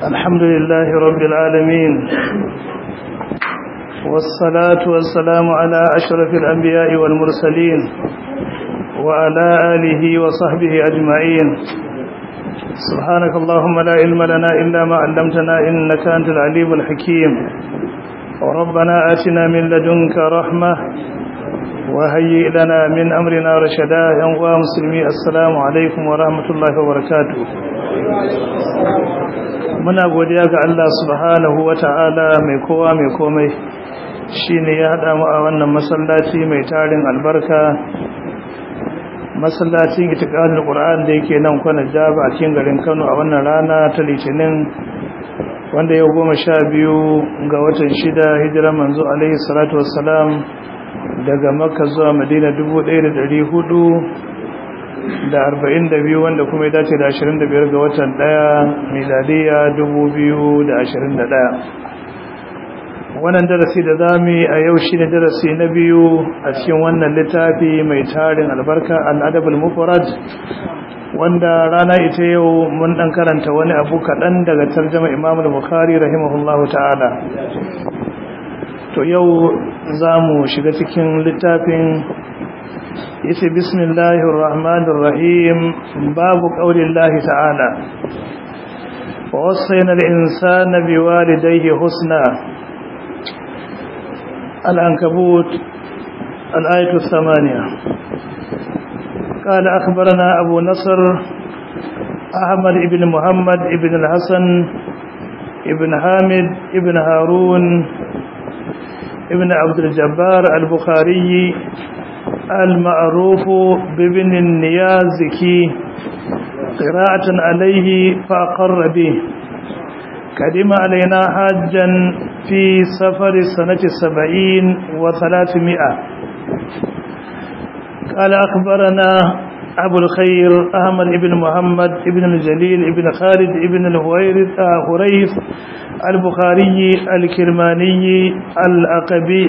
الحمد لله رب العالمين والصلاة والسلام على أشرف الأنبياء والمرسلين وعلى آله وصحبه أجمعين سبحانك اللهم لا علم لنا إلا ما علمتنا إنك أنت العليم الحكيم وربنا آتنا من لدنك رحمة وهيئ لنا من أمرنا رشدا ينقى مسلمي السلام عليكم ورحمة الله وبركاته muna godiya ga Allah subhanahu wata'ala mai kowa mai komai shine ya hada mu a wannan masallaci mai tarin albarka masallacin itiqadul qur'an da yake nan kwana jaba a cikin garin Kano a wannan rana ta litinin wanda yau goma sha biyu ga watan shida hijiran manzo alaihi salatu wassalam daga makka zuwa madina dubu ɗaya da ɗari hudu da arba'in da biyu wanda kuma ya dace da ashirin da biyar ga watan ɗaya miladiya dubu biyu da ashirin da ɗaya wannan darasi da za mu yi a yau shi ne darasi na biyu a cikin wannan littafi mai tarin albarka al'adabul mufrad wanda rana ita yau mun ɗan karanta wani abu kaɗan daga tarjama imam al-bukhari rahimahullahu ta'ala to yau za mu shiga cikin littafin yace bismillahir rahmanir rahim babu qaulillahi ta'ala wa wassayna al-insana biwalidayhi husna al-ankabut al-ayatu thamaniya قال أخبرنا أبو نصر أحمد بن محمد بن الحسن ابن حامد ابن هارون ابن عبد الجبار البخاري المعروف بابن النيازكي قراءة عليه فأقر به قدم علينا حاجا في سفر سنة سبعين وثلاثمائة قال أخبرنا أبو الخير أحمد بن محمد بن الجليل بن خالد بن الهويرث هريث البخاري الكرماني الأقبي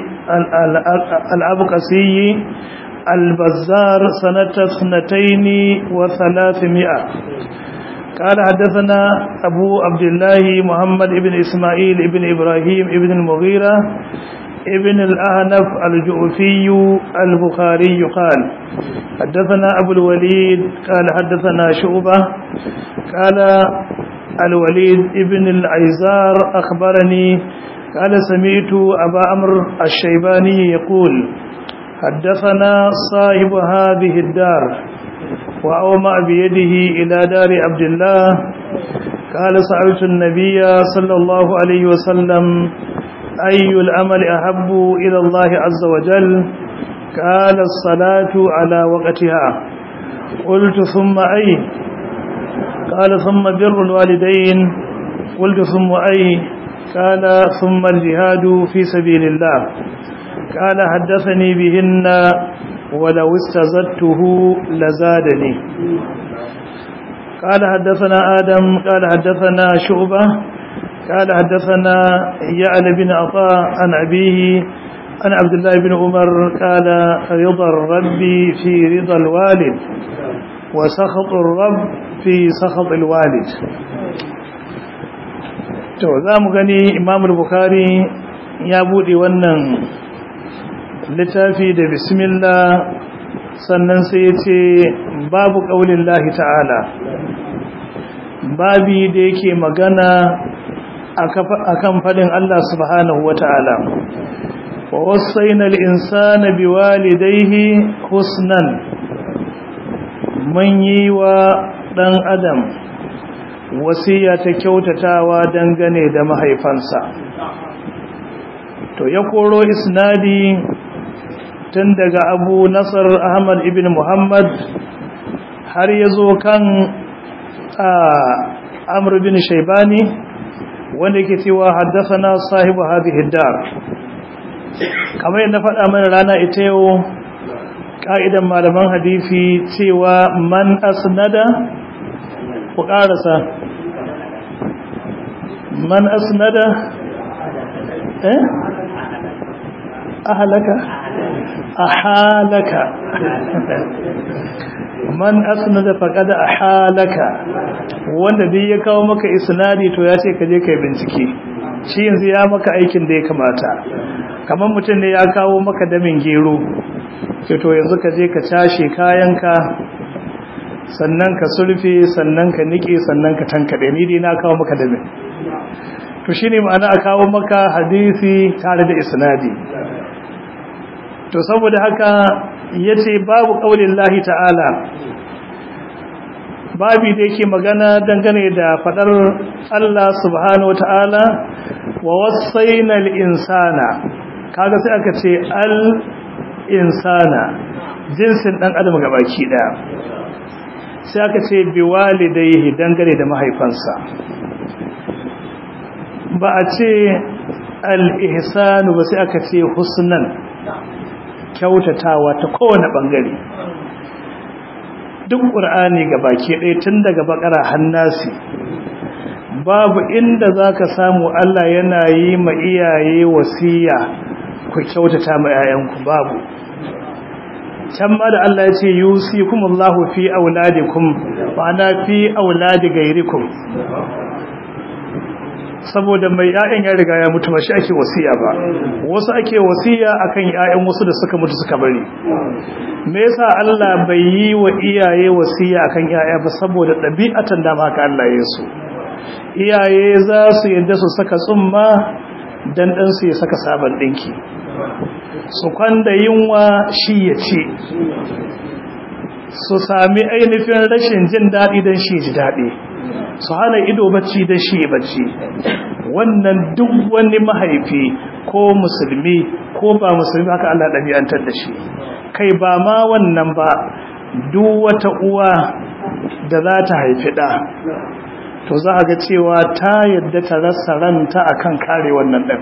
الأبقسي البزار سنة اثنتين وثلاثمائة قال حدثنا أبو عبد الله محمد بن إسماعيل بن إبراهيم بن المغيرة ابن الأهنف الجؤفي البخاري قال حدثنا أبو الوليد قال حدثنا شعبة قال الوليد ابن العيزار أخبرني قال سمعت أبا أمر الشيباني يقول حدثنا صاحب هذه الدار وأومأ بيده إلى دار عبد الله قال سألت النبي صلى الله عليه وسلم أي العمل أحب إلى الله عز وجل قال الصلاة على وقتها قلت ثم أي قال ثم بر الوالدين قلت ثم أي قال ثم الجهاد في سبيل الله قال حدثني بهن ولو استزدته لزادني قال حدثنا آدم قال حدثنا شعبة قال حدثنا يعلى بن عطاء عن أبيه عن عبد الله بن عمر قال رضا الرب في رضا الوالد وسخط الرب في سخط الوالد to za mu gani imam bukhari ya bude wannan littafi da bismillah sannan sai ya ce babu ƙaunin lahi ta'ala babi da yake magana akan fadin Allah subhanahu wata'ala wa wasaina al-insana biwalidayhi husnan mun yi wa dan adam wasiya ta kyautatawa dangane da mahaifansa to ya koro isnadi tun daga Abu Nasr Ahmad ibn Muhammad har yazo kan Amr bin Shaybani wanda yake cewa haddathana sahibu hadhihi dar kamar yadda faɗa mana rana ita yau ka'idan malaman hadisi cewa man asnada ku ƙarasa man asnada eh ahalaka ahalaka man asnada faqad ahalaka wanda duk ya kawo maka isnadi to ya ce ka je kai bincike shi yanzu ya maka aikin da ya kamata kamar mutum ne ya kawo maka damin gero ce to yanzu ka je ka cashe kayanka sannan ka sulfe sannan ka nike sannan ka tankade ni dai na kawo maka damin to shine ma'ana a kawo maka hadisi tare da isnadi to saboda haka yace babu qaulin lahi ta'ala babi da yake magana dangane da fadar Allah subhanahu wata'ala wa wasaina al-insana kaga sai aka ce al-insana jinsin dan adam gabaki daya sai aka ce biwalidayhi dangane da mahaifansa ba a ce al-ihsanu ba sai aka ce husnan kyautatawa ta kowane bangare duk ƙur'ani ga baki ɗaya tun daga bakara hannasi babu inda za ka samu Allah yana yi ma iyaye wasiya ku kyautata ma 'ya'yanku babu can ma da Allah ya ce yusi kumullahu fi auladikum ma'ana fi auladi gairikum saboda mai ƴaƴan ya riga ya mutu ba shi ake wasiya ba wasu ake wasiya akan ƴaƴan wasu da suka mutu suka bari me yasa Allah bai yi wa iyaye wasiya akan ƴaƴa ba saboda ɗabi'atan da haka Allah ya so iyaye za su yadda su saka tsumma dan dan su ya saka sabon dinki su kwanda yunwa shi ya ce su sami ainihin rashin jin daɗi don shi ji daɗi su hana ido bacci da shi bacci wannan duk wani mahaifi ko musulmi ko ba musulmi haka Allah ɗabi'antar da shi kai ba ma wannan ba duk wata uwa da za ta haifi ɗa to za a ga cewa ta yadda ta rasa ranta akan kare wannan ɗan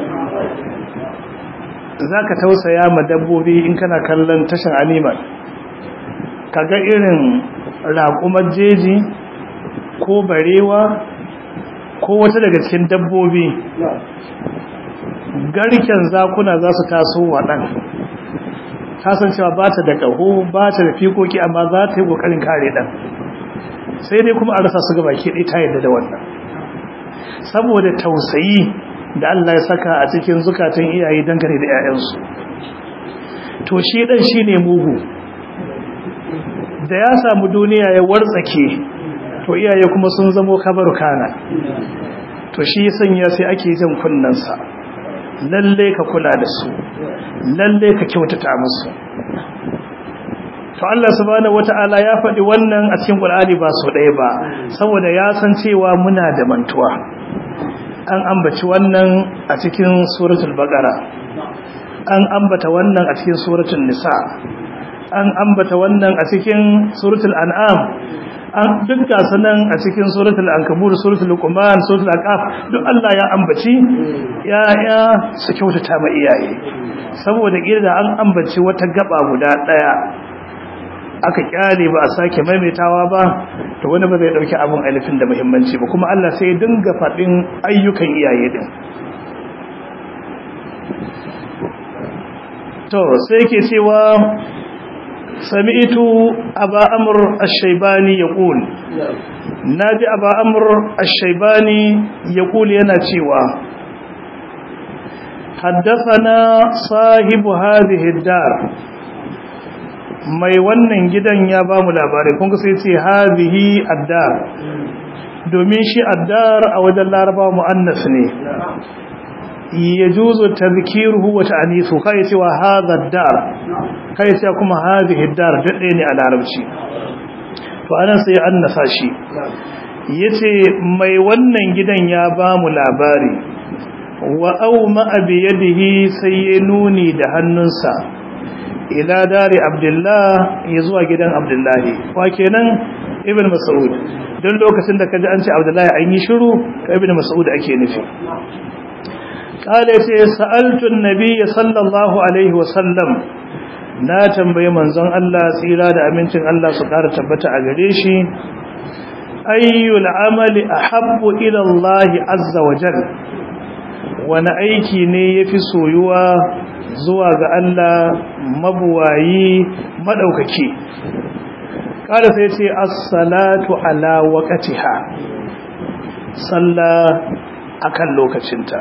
za ka tausaya ma dabbobi in kana kallon tashin animal kaga irin raƙumar jeji ko barewa ko wata daga cikin dabbobi garken zakuna za su taso wa ɗan kasancewa ba ta da ƙaho ba ta da fikoki amma za ta yi ƙoƙarin kare ɗan sai dai kuma a rasa su gaba ke ɗai ta yadda da wannan saboda tausayi da Allah ya saka a cikin zukatan iyaye dangane da 'ya'yansu to shi ɗan shi ne mugu da ya samu duniya ya wartsake to iyaye kuma sun zamo kabar kana to shi sanya sai ake jan kunnansa lalle ka kula da su lalle ka kyautata musu to Allah subhanahu wataala ya faɗi wannan a cikin Qur'ani ba so ɗaya ba saboda ya san cewa muna da mantuwa an ambaci wannan a cikin suratul baqara an ambata wannan a cikin suratul nisa an ambata wannan a cikin suratul an'am an duk gasu nan a cikin suratul ankabur suratul luqman suratul aqaf duk Allah ya ambaci ya ya su kyautata ma iyaye saboda kirda an ambaci wata gaba guda daya aka kyale ba a sake maimaitawa ba to wani ba zai dauki abun alifin da muhimmanci ba kuma Allah sai ya dinga fadin ayyukan iyaye din to sai yake cewa sami'tu aba amr ash-shaybani yaqul naji aba amr ash-shaybani yaqul yana cewa haddathana sahibu hadhihi ad-dar mai wannan gidan ya ba mu labari kun ga sai ce hadhihi ad-dar domin shi ad-dar a wajen larabawa muannas ne yajuzu tadhkiruhu wa ta'nithu kai cewa hadha ad-dar kai sai kuma hadhihi ad-dar dade ne a larabci to anan sai annasa shi yace mai wannan gidan ya ba mu labari wa auma bi yadihi sai ya nuni da hannunsa ila dari abdullah ya zuwa gidan abdullahi wa kenan ibn mas'ud don lokacin da kaji an ce abdullahi an yi shiru ka ibn mas'ud ake nufi قال يتي سألت النبي صلى الله عليه وسلم na tambayi manzon Allah tsira da amincin Allah su ƙara tabbata a gare shi ayyul amali ahabbu ila Allah azza wa jal wani aiki ne yafi soyuwa zuwa ga Allah mabuwayi madaukaki kada sai ce as-salatu ala waqtiha sallah akan lokacinta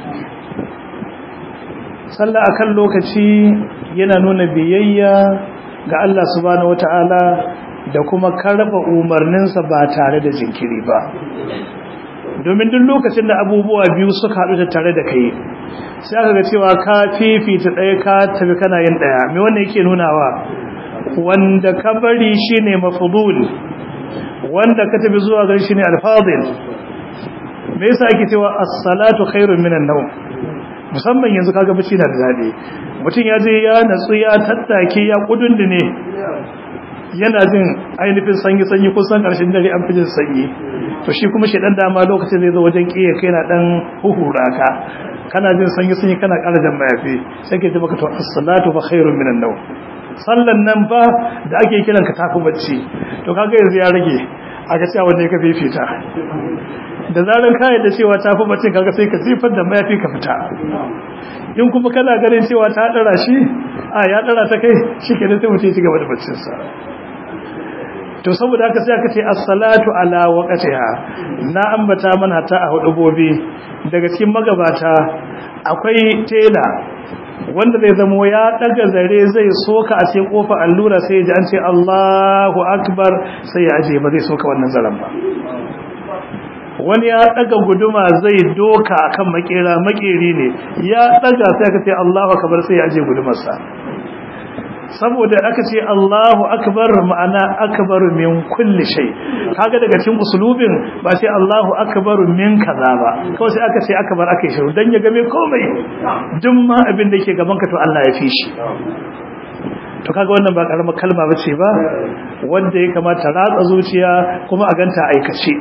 sallah akan lokaci yana nuna biyayya ga Allah subhanahu wata'ala da kuma karba umarninsa ba tare da jinkiri ba domin duk lokacin da abubuwa biyu suka haɗu da tare da kai sai aka ga cewa ka fifita ɗaya ka tafi kana yin ɗaya me wannan yake nunawa wanda ka bari shine mafdul wanda ka tafi zuwa gari shine alfadil me yasa ake cewa as-salatu khairun minan nawm musamman yanzu kaga bacci na da dadi mutum ya je ya natsu ya tattake ya kudundune yana jin ainihin sanyi sanyi kusan karshen dare an fi jin sanyi to shi kuma shi dan dama lokacin zai zo wajen kiyaye kai na dan huhura ka kana jin sanyi sanyi kana ƙara jan mayafi sai ke ji maka to as-salatu fa khairun minan nawm sallan nan ba da ake kiran ka tafi bacci to kaga yanzu ya rage aka cewa wanda ka fifita da zaran ka yadda cewa tafi bacci kaga sai ka zifar da mayafi ka fita in kuma kana ganin cewa ta dara shi a ya dara ta kai shikenan sai mutum ya ci gaba da baccin sa to saboda haka sai aka ce as-salatu ala waqtiha na ambata mana ta a hudubobi daga cikin magabata akwai tela wanda zai zamo ya daga zare zai soka a cikin kofar allura sai ya ji an ce Allahu akbar sai ya aje ba zai soka wannan zaren ba wani ya daga guduma zai doka akan makera makeri ne ya daga sai aka ce Allahu akbar sai ya aje gudumarsa saboda aka ce Allahu akbar ma'ana akbaru min kulli shay kaga daga cikin usulubin ba sai Allahu akbaru min kaza ba kawai sai aka ce akbar aka shiru dan ya game komai duk ma abin da yake gaban ka to Allah ya fi shi to kaga wannan ba karamar kalma bace ba wanda ya kamata ratsa zuciya kuma a ganta aikace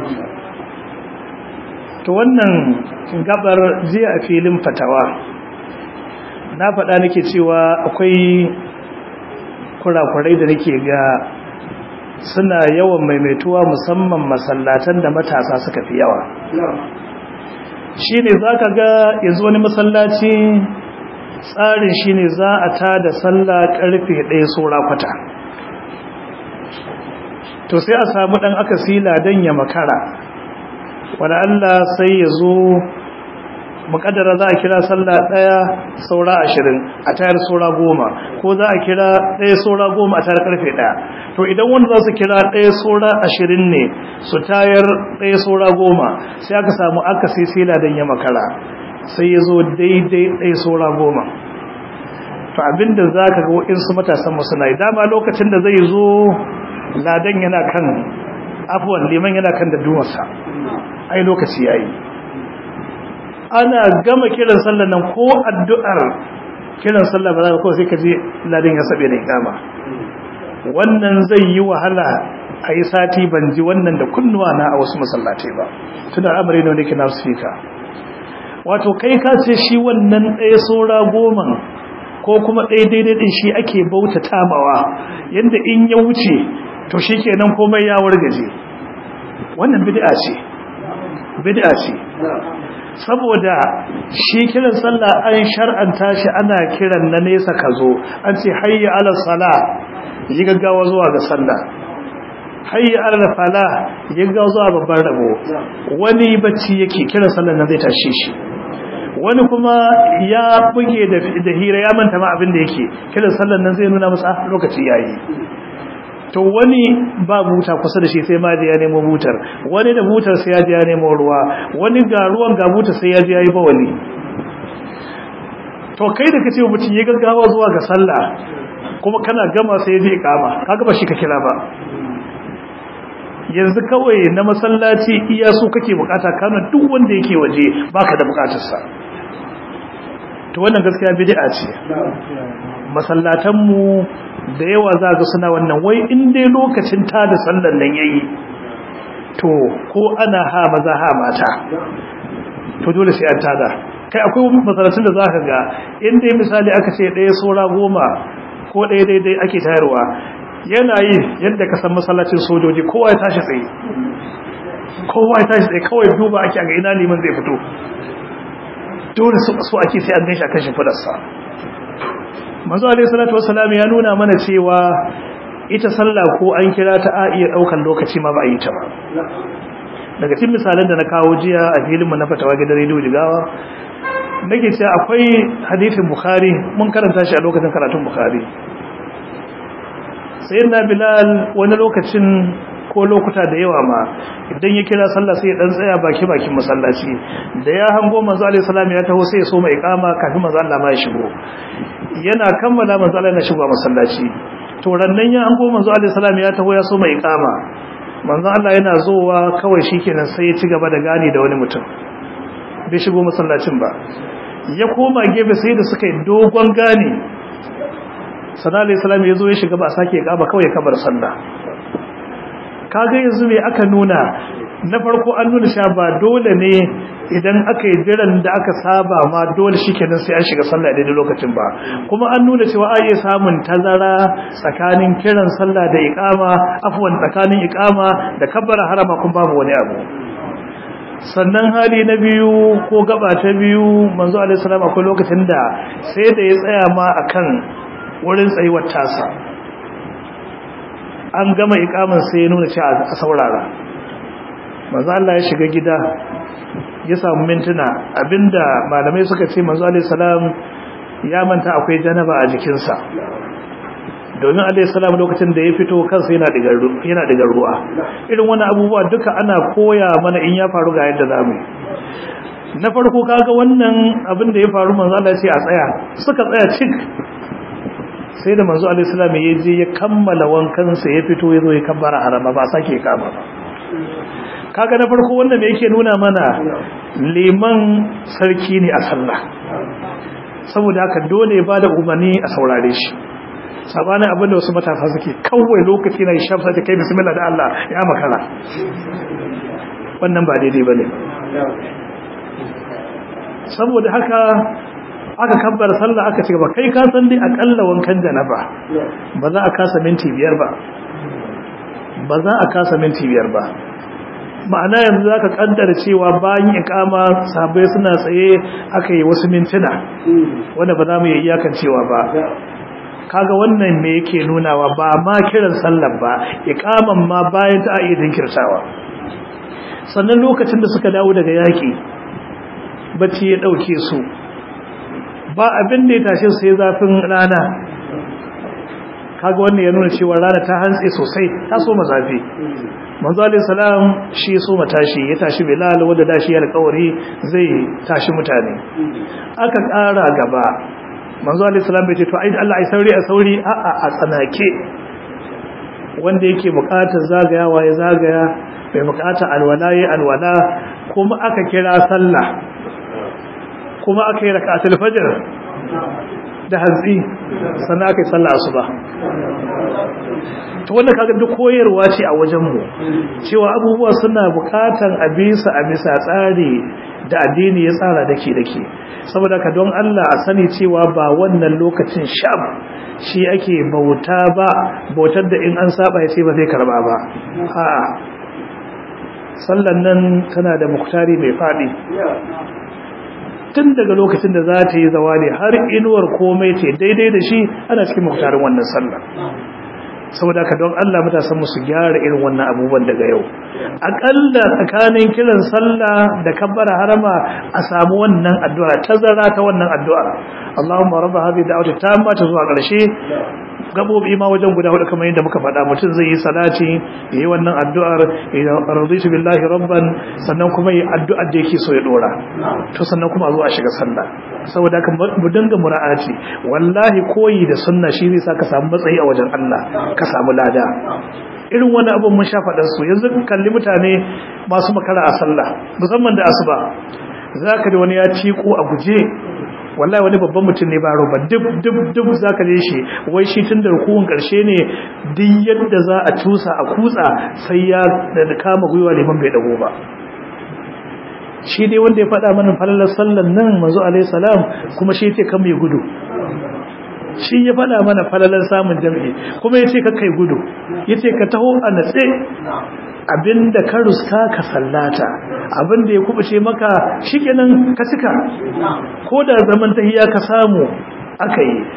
to wannan gabar jiya a filin fatawa na faɗa nake cewa akwai kurakurai da nake ga suna yawan maimaituwa musamman masallatan da matasa suka fi yawa shi ne za ka ga yanzu wani masallaci tsarin shi ne za a ta da sallah karfe ɗaya tsora kwata to sai a samu ɗan aka sila don ya makara wani allah sai ya zo mukaddara za a kira sallah daya saura ashirin a tayar saura goma ko za a kira daya saura goma a tayar karfe daya to idan wanda za su kira daya saura ashirin ne su tayar daya saura goma sai aka samu aka sai sila don ya makara sai ya zo daidai daya saura goma to abinda za ka ga waɗansu matasan masu na dama lokacin da zai zo ladan yana kan afuwan liman yana kan da dumarsa ai lokaci ya yi ana gama kiran sallar nan ko addu'ar kiran sallar ba za ka ko sai ka je ladin ya sabe da ikama wannan zai yi wahala a yi sati ban ji wannan da kunnuwa na a wasu masallatai ba tuna amare ne wanda ke na sufika wato kai ka ce shi wannan ɗaya saura goma ko kuma ɗaya daidai ɗin shi ake bauta tamawa yadda in ya wuce to shi kenan komai ya wargaje wannan bid'a ce bid'a ce saboda shi kiran sallah an shar'anta shi ana kiran na nesa ka zo an ce hayya ala sala yi gaggawa zuwa ga sallah hayya ala fala yi gaggawa zuwa babban rabo wani bacci yake kiran sallah nan zai tashe shi wani kuma ya buge da hira ya manta ma abin da yake kiran sallah nan zai nuna masa lokaci yayi to wani ba buta kusa da shi sai ma da ya nemo butar wani da butar sai ya ji ya nemo ruwa wani ga ruwan ga butar sai ya ji ya yi bawali to kai da kace mutum ya gaggawa zuwa ga sallah kuma kana gama sai ya je kama kaga ba shi ka kira ba yanzu kawai na masallaci iya su kake bukata kana duk wanda yake waje baka da bukatar sa to wannan gaskiya bid'a ce masallatan mu da yawa za ga suna wannan wai in dai lokacin ta da sallan nan yayi to ko ana ha maza ha mata to dole sai an tada kai akwai masalatun da za ka ga in dai misali aka ce ɗaya saura goma ko ɗaya daidai ake tayarwa yana yi yadda ka san masallacin sojoji kowa ya tashi tsaye kowa ya tashi tsaye kawai duba ake ga ina liman zai fito dole so ake sai an ganshi a kan shimfidarsa manzo alaihi salatu wassalam ya nuna mana cewa ita sallah ko an kira ta a iya daukan lokaci ma ba a yi ta ba daga cikin misalan da na kawo jiya a filin mu na fatawa gidan rediyo jigawa nake cewa akwai hadisin bukhari mun karanta shi a lokacin karatun bukhari sayyidina bilal wani lokacin ko lokuta da yawa ma idan ya kira sallah sai ya dan tsaya baki bakin masallaci da ya hango manzo alaihi salam ya taho sai ya so mai ikama kafin manzo Allah ma ya shigo yana kammala manzo Allah ya shigo masallaci to rannan ya hango manzo alaihi salam ya taho ya so mai ikama manzo Allah yana zowa kawai shikenan sai ya ci gaba da gani da wani mutum bai shigo masallacin ba ya koma gefe sai da suka yi dogon gani sana alaihi salam ya zo ya shiga ba a sake ikama kawai ya kabar sallah kaga yanzu me aka nuna na farko an nuna sha ba dole ne idan aka yi jiran da aka saba ma dole shikenan sai an shiga sallah daidai lokacin ba kuma an nuna cewa a iya samun tazara tsakanin kiran sallah da iqama afwan tsakanin iqama da kabbara harama kun babu wani abu sannan hali na biyu ko gaba ta biyu manzo alaihi salam akwai lokacin da sai da ya tsaya ma akan wurin tsayuwar tasa an gama ikamin sai ya nuna cewa a saurara manzo Allah ya shiga gida ya samu mintuna abinda malamai suka ce manzo alaihi salam ya manta akwai janaba a jikinsa domin alaihi salam lokacin da ya fito kansa yana digar yana digar ruwa irin wannan abubuwa duka ana koya mana in ya faru ga yadda zamu na farko kaga wannan abin da ya faru manzo Allah ya ce a tsaya suka tsaya cik sai da manzo alaihi salam ya je ya kammala wankansa ya fito ya zo ya kabbara harama ba sake kama ba kaga na farko wanda me yake nuna mana liman sarki ne a sallah saboda haka dole ya bada umarni a saurare shi sabanin abin da wasu matasa suke kawai lokaci na shafa ta kai bismillah da Allah ya makara wannan ba daidai bane saboda haka aka kabbar sallah aka ce ba kai ka san dai akalla wankan janaba ba za a kasa minti biyar ba ba za a kasa minti biyar ba ma'ana yanzu zaka kaddara cewa bayan ikama sabai suna tsaye aka yi wasu mintuna wanda ba za mu yi iyakan cewa ba kaga wannan me yake nunawa ba ma kiran sallar ba ikaman ma bayan ta iya dinkirtawa sannan lokacin da suka dawo daga yaki bacci ya dauke su ba abin da ya tashe sai zafin rana kaga wannan ya nuna cewa rana ta hantsi sosai ta so mazafi manzo alayhi salam shi so matashi ya tashi bilal wanda dashi ya alƙawari zai tashi mutane aka ƙara gaba manzo alayhi salam bai ce to ai Allah ai sauri a sauri a a a tsanake wanda yake buƙatar zagayawa ya zagaya bai buƙatar alwala ya alwala kuma aka kira sallah kuma aka yi raka'atul fajr da hantsi sannan aka yi sallah asuba to wannan kaga duk koyarwa ce a wajen mu cewa abubuwa suna bukatan a bisa a bisa tsari da addini ya tsara dake dake saboda ka don Allah a sani cewa ba wannan lokacin sham shi ake bauta ba bautar da in an saba ya ce ba zai karba ba a'a sallan nan tana da muktari mai fadi tun daga lokacin da za ta yi zawali har inuwar komai ce daidai da shi ana cikin muktarin wannan sallah saboda ka don Allah matasan mu su gyara irin wannan abubuwan daga yau akalla tsakanin kiran sallah da kabbara harama a samu wannan addu'a tazara ta wannan addu'a Allahumma rabb hadhihi da'wati tamma ta zuwa ƙarshe gabobi ma wajen guda hudu kamar yadda muka faɗa mutum zai yi salati yayi wannan addu'ar raditu billahi rabban sannan kuma yi addu'ar da yake so ya dora to sannan kuma zuwa shiga sallah saboda haka mu dinga mura'ati wallahi koyi da sunna shi zai saka samu matsayi a wajen Allah ka samu lada irin wani abin mun sha faɗar su yanzu kalli mutane masu makara a sallah musamman da asuba zaka da wani ya ciko a guje wallahi wani babban mutum ne ba roba duk duk duk zaka je shi wai shi tun da rukun karshe ne duk yadda za a tusa a kutsa sai ya da kama gwiwa liman bai dago ba shi dai wanda ya faɗa mana falalar sallan nan manzo alaihi salam kuma shi yace kan mai gudu shi ya faɗa mana falalar samun jami'i kuma yace ka kai gudu yace ka taho a natse abinda ka ruska ka sallata abinda ya kubuce maka shikenan ka cika ko da zaman tahiya ka samu aka yi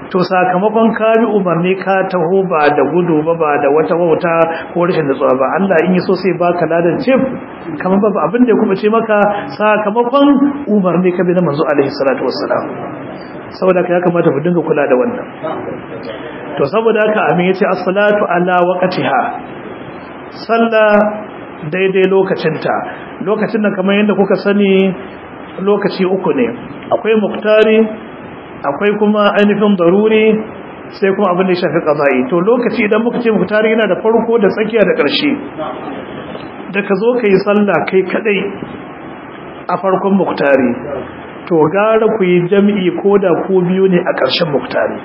to sakamakon ka bi umarni ka taho ba da gudu ba ba da wata wauta ko rashin nutsuwa ba Allah in yi so sai baka ladan cif kamar ba abin da ya kuma ce maka sakamakon umarni ka bi na manzo alaihi salatu wassalam saboda ka ya kamata mu dinga kula da wannan to saboda haka amin yace as-salatu ala waqtiha sallah daidai lokacinta lokacin da kamar yadda kuka sani lokaci uku ne akwai muktari akwai kuma ainihin daruri sai kuma abin da ya shafi qada'i to lokaci idan muka ce muktari yana da farko da tsakiya da ƙarshe da ka zo kai sallah kai kadai a farkon muktari to gara ku yi jami'i ko da ku biyu ne a ƙarshen muktari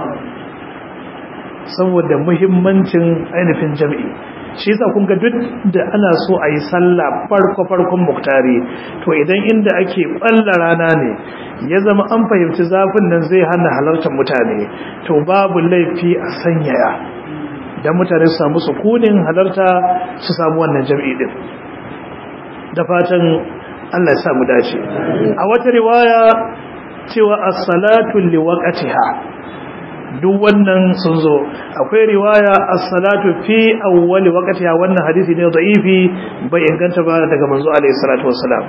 saboda muhimmancin ainihin jami'i shi yasa kun ga duk da ana so a yi sallah farko farkon muktari to idan inda ake balla rana ne ya zama an fahimci zafin nan zai hana halartar mutane to babu laifi a sanyaya dan mutane su samu sukunin halarta su samu wannan jami'i din da fatan Allah ya sa mu dace a wata riwaya cewa as-salatu liwaqtiha duk wannan sun zo akwai riwaya as-salatu fi awwali waqtiha wannan hadisi ne da'ifi bai inganta ba daga manzo alaihi salatu wassalam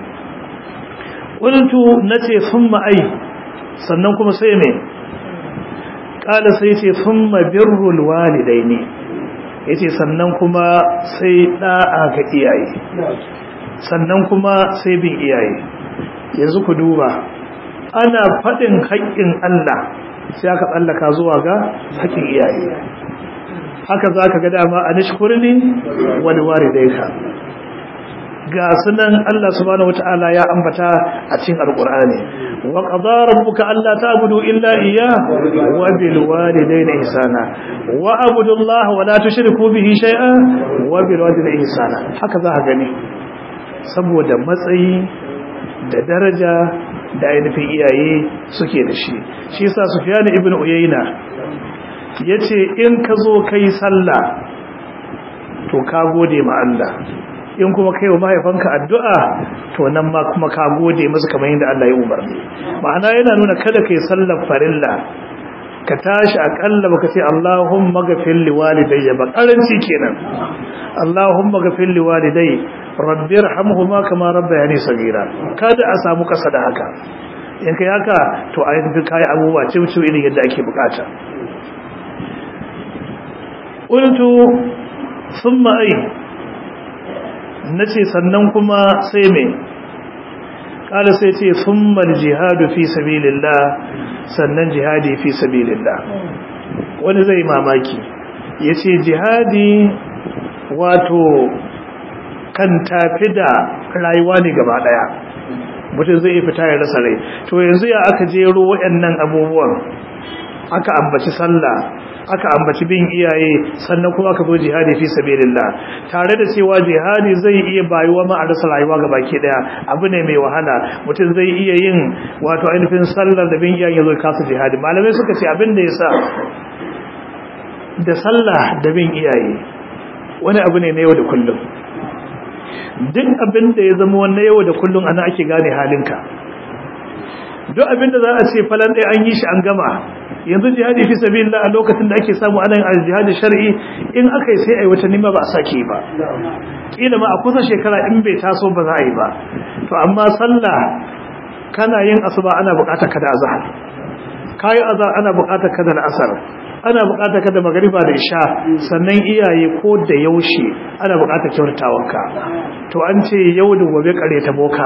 qultu nace thumma ai sannan kuma sai me kala sai ce thumma birrul walidaini yace sannan kuma sai da'a ga iyaye sannan kuma sai bin iyaye yanzu ku duba ana faɗin haƙƙin Allah sai aka tsallaka zuwa ga haƙƙin iyaye haka za ka ga dama a nishkurni wani waridaika ga sunan Allah subhanahu wata'ala ya ambata a cikin alqur'ani wa qadara rabbuka alla ta'budu illa iyyah wa bil walidayni ihsana wa abudu Allah wa la tushriku bihi shay'an wa bil walidayni ihsana haka za ka gani saboda matsayi da daraja da ainihin iyaye suke da shi shi yasa Sufyan ibn Uyayna yace in ka zo kai sallah to ka gode ma Allah in kuma kai wa mahaifanka addu'a to nan ma kuma ka gode musu kamar yadda Allah ya umarni ma'ana yana nuna kada kai sallar farilla ka tashi akalla baka ce Allahumma ghafir li walidayya ba karanci kenan Allahumma ghafir li walidayya rabbi irhamhuma kama rabbayani saghira kada a samu kasa da haka in kai haka to a yi kai abubuwa cimci irin yadda ake bukata qultu thumma ay nace sannan kuma sai me kala sai ce thumma aljihadu fi sabilillah sannan jihadi fi sabilillah wani zai mamaki yace jihadi wato kan tafi da rayuwa ne gaba daya mutum zai fita ya rasa rai to yanzu ya aka jero waɗannan abubuwan aka ambaci sallah aka ambaci bin iyaye sannan kuma aka zo jihadi fi sabilillah tare da cewa jihadi zai iya bayuwa ma a rasa rayuwa ga baki daya abu ne mai wahala mutum zai iya yin wato ainihin sallar da bin iyaye zo kasa jihadi malamai suka ce abin da yasa da sallah da bin iyaye wani abu ne na yau da kullum duk abin da ya zama wannan yau da kullum ana ake gane halinka duk abin da za a ce falan ɗaya an yi shi an gama yanzu jihadi fi sabilillah a lokacin da ake samu ana yin jihadi shar'i in aka yi sai ai wata nima ba a sake ba kila ma a kusa shekara in bai taso ba za a yi ba to amma sallah kana yin asuba ana buƙatar ka da azhar kayi azhar ana buƙatar ka da asar ana buƙatar ka da magariba da isha sannan iyaye ko da yaushe ana buƙatar kyautatawanka to an ce yau da gobe kare ta boka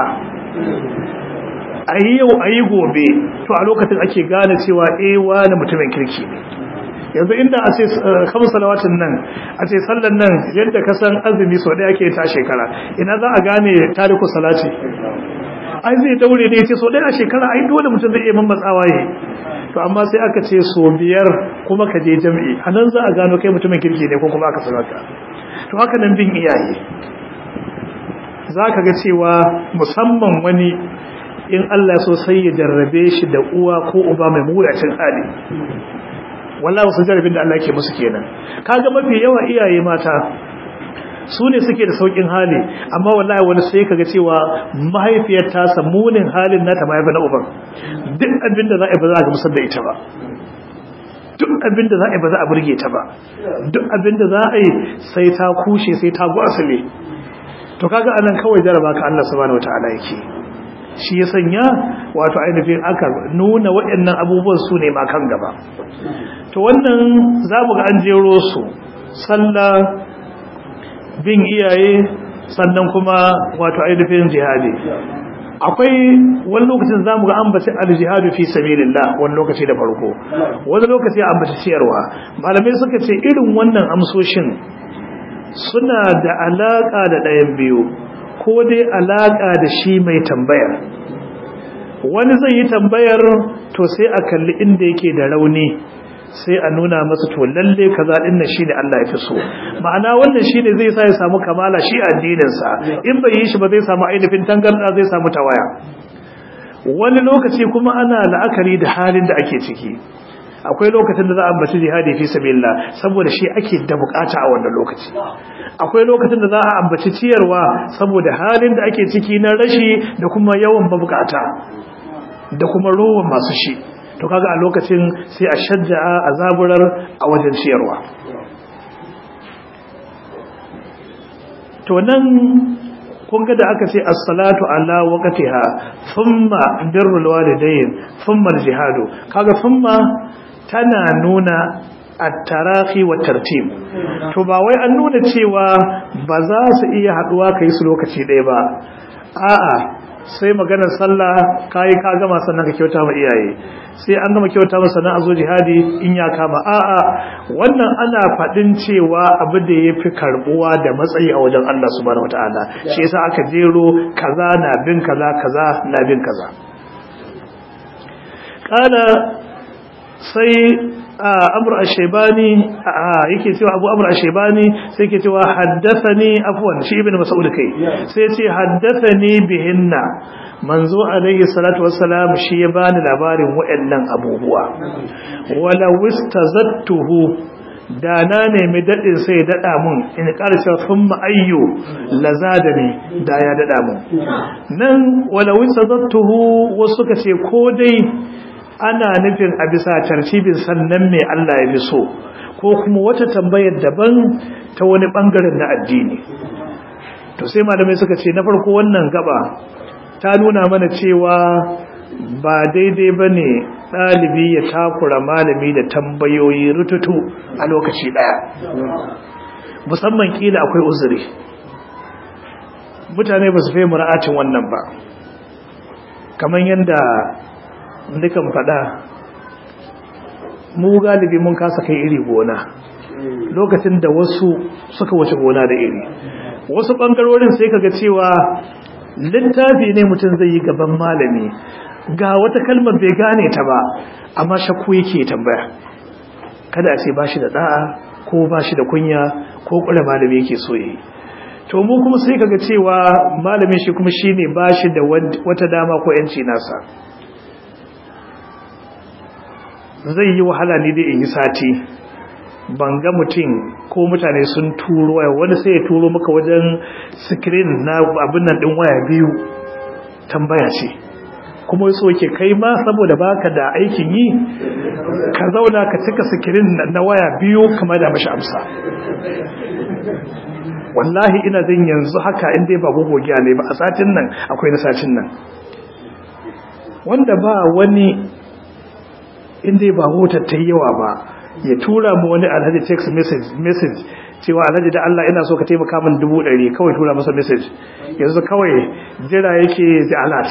a yi yau a yi gobe to a lokacin ake gane cewa eh wani mutumin kirki ne yanzu inda a ce kamar salawatin nan a ce sallan nan yadda ka san azumi sau ɗaya ke ta shekara ina za a gane tariku salati ai zai daure ne ce sau ɗaya a shekara ai dole mutum zai iya mammatsawa yi to amma sai aka ce so biyar kuma ka je jam'i a nan za a gano kai mutumin kirki ne ko kuma aka salata to haka nan bin iyaye za ka ga cewa musamman wani in Allah so sai ya jarrabe shi da uwa ko uba mai muracin hali wallahi wasu jarrabin da Allah ke musu kenan kaga mafi yawa iyaye mata su ne suke da saukin hali amma wallahi wani sai kaga cewa mahaifiyar ta munin halin nata mahaifa na uban duk abin da za a yi ba za a gamsar da ita ba duk abinda za a yi ba za a burge ta ba duk abinda za a yi sai ta kushe sai ta gwasale to kaga anan kawai jaraba ka Allah subhanahu wataala yake shi ya sanya wato ainihin aka nuna waɗannan abubuwan su ne ma kan gaba to wannan za mu ga an jero su sallah bin iyaye sannan kuma wato ainihin jihadi akwai wani lokacin zamu ga ambaci al-jihadu fi sabilillah wani lokaci da farko wani lokaci ambaci ciyarwa malamai suka ce irin wannan amsoshin suna da alaka da ɗayan biyu ko dai alaka da shi mai tambayar wani zai yi tambayar to sai a kalli inda yake da rauni sai a nuna masa to lalle kaza din nan shine Allah ya fi so ma'ana wannan shine zai sa ya samu kamala shi addinin sa in bai yi shi ba zai samu ainihin tangarda zai samu tawaya wani lokaci kuma ana la'akari da halin da ake ciki akwai lokacin da za a ambaci jihadi fi sabilillah saboda shi ake da bukata a wannan lokaci akwai lokacin da za a ambaci ciyarwa saboda halin da ake ciki na rashi da kuma yawan mabukata da kuma rowan masu shi to kaga a lokacin sai a shajja'a a zaburar a wajen ciyarwa to nan kun ga da aka ce as-salatu ala waqtiha thumma birrul walidayn thumma al-jihadu kaga thumma tana nuna at-tarahi wa tartib to ba wai an nuna cewa ba za su iya haduwa kai su lokaci ɗaya ba a'a sai maganar sallah kayi ka gama sannan ka kyauta ma iyaye sai an gama kyauta ma sannan a zo jihadi in ya kama a'a wannan ana faɗin cewa abu da ya fi karɓuwa da matsayi a wajen Allah subhanahu wataala shi yasa aka jero kaza na bin kaza kaza na bin kaza kana sai amr ash-shaybani yake cewa abu amr ash-shaybani sai yake cewa haddathani afwan shi ibn mas'ud kai sai yace haddathani bihinna manzo alaihi salatu wassalam shi ya bani labarin wayannan abubuwa wala wistazattuhu da na nemi dadin sai dada mun in karshe thumma ayyu lazadani da ya dada mun nan wala wistazattuhu wasu kace ko dai ana nufin a bisa tartibin sannan mai Allah ya fi so ko kuma wata tambayar daban ta wani bangaren na addini to sai malamai suka ce na farko wannan gaba ta nuna mana cewa ba daidai ba ne ɗalibi ya takura malami da tambayoyi rututu a lokaci ɗaya musamman kila akwai uzuri mutane ba su fahimci ra'acin wannan ba kamar yadda dukan fada mu galibi mun kasa kai iri gona lokacin da wasu suka wuce gona da iri wasu bangarorin sai kaga cewa littafi ne mutum zai yi gaban malami ga wata kalmar bai gane ta ba amma shakku yake tambaya kada a ce ba shi da da'a ko ba shi da kunya ko kula malami yake so yi to mu kuma sai kaga cewa malamin shi kuma shine ba shi da wata dama ko yanci nasa zai yi wahala ne da in yi sati ban ga mutum ko mutane sun turo waya wani sai ya turo maka wajen screen na abin nan din waya biyu tambaya ce kuma so ke kai ma saboda baka da aikin yi ka zauna ka cika screen na waya biyu kamar da mashi amsa wallahi ina jin yanzu haka inda ba gogogiya ne ba a satin nan akwai na satin nan wanda ba wani inda ba motar ta yawa ba ya tura mu wani alhaji text message message cewa alhaji da Allah ina so ka taimaka min dubu ɗari kawai tura masa message yanzu kawai jira yake da alert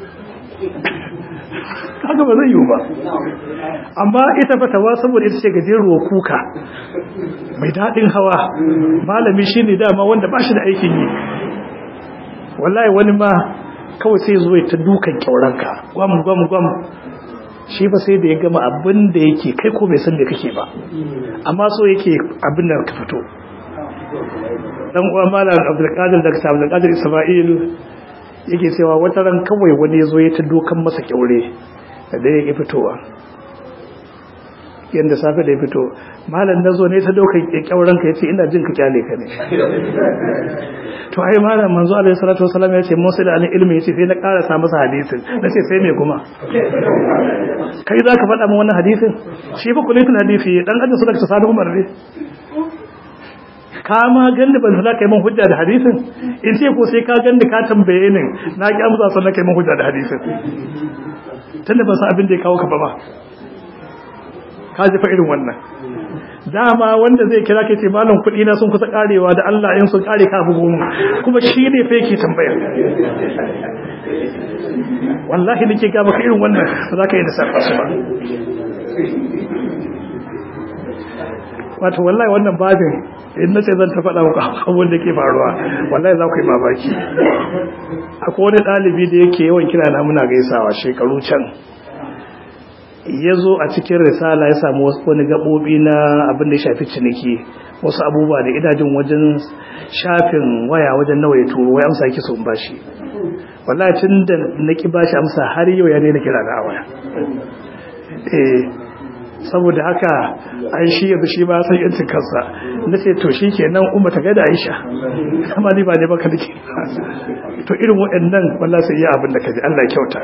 kaga ba zai yiwu ba amma ita fatawa saboda ita ce gajeruwa kuka mai daɗin hawa malami shi ne dama wanda ba shi da aikin yi wallahi wani ma kawai sai zuwa ta dukan kyauranka gwam gwam gwam shi ba sai da ya gama abin da yake kai ko bai san da kake ba amma so yake abin da ka fito dan uwa malam abdulkadir da ta abdulkadir isma'il yake cewa wata ran kawai wani yazo ya ta dokan masa kyaure da yake fitowa yanda safe da ya fito malam nazo ne ta dokan kyauren ka yace ina jin ka kyale ka ne to ai malam manzo alaihi salatu wasallam ya ce musa da alin ilmi yace sai na karasa masa hadisin nace sai me kuma kai zaka faɗa min wannan hadisin shi fa kullun hadisi dan ajin suka ta sanu umar ne ka ma ganda ban za ka yi min hujja da hadisin in ce ko sai ka ganda ka tambaye ni na ki amsa sannan kai min hujja da hadisin tunda ban san abin da ya kawo ka ba ba ka ji fa irin wannan dama wanda zai kira ke ce malam kuɗi na sun kusa karewa da Allah in sun kare ka bugu mu kuma shi ne fa yake tambaya wallahi nake ga maka irin wannan ba za ka yi da safa su ba wato wallahi wannan babin in nace zan ta faɗa muku abin da ke faruwa wallahi za ku yi mamaki akwai wani ɗalibi da yake yawan kira na muna gaisawa shekaru can ya zo a cikin risala ya samu wani gaɓoɓi na abin da ya shafi ciniki wasu abubuwa da idajin wajen shafin waya wajen nawa ya turo wai amsa yake son bashi wallahi tun da na ki bashi amsa har yau ya daina kira na a waya eh saboda haka an shi yanzu shi ba san yancin kansa na ce to shi kenan umma ta gaida aisha amma ni ba ne baka nake to irin waɗannan wallahi sai iya abin da kaji Allah ya kyauta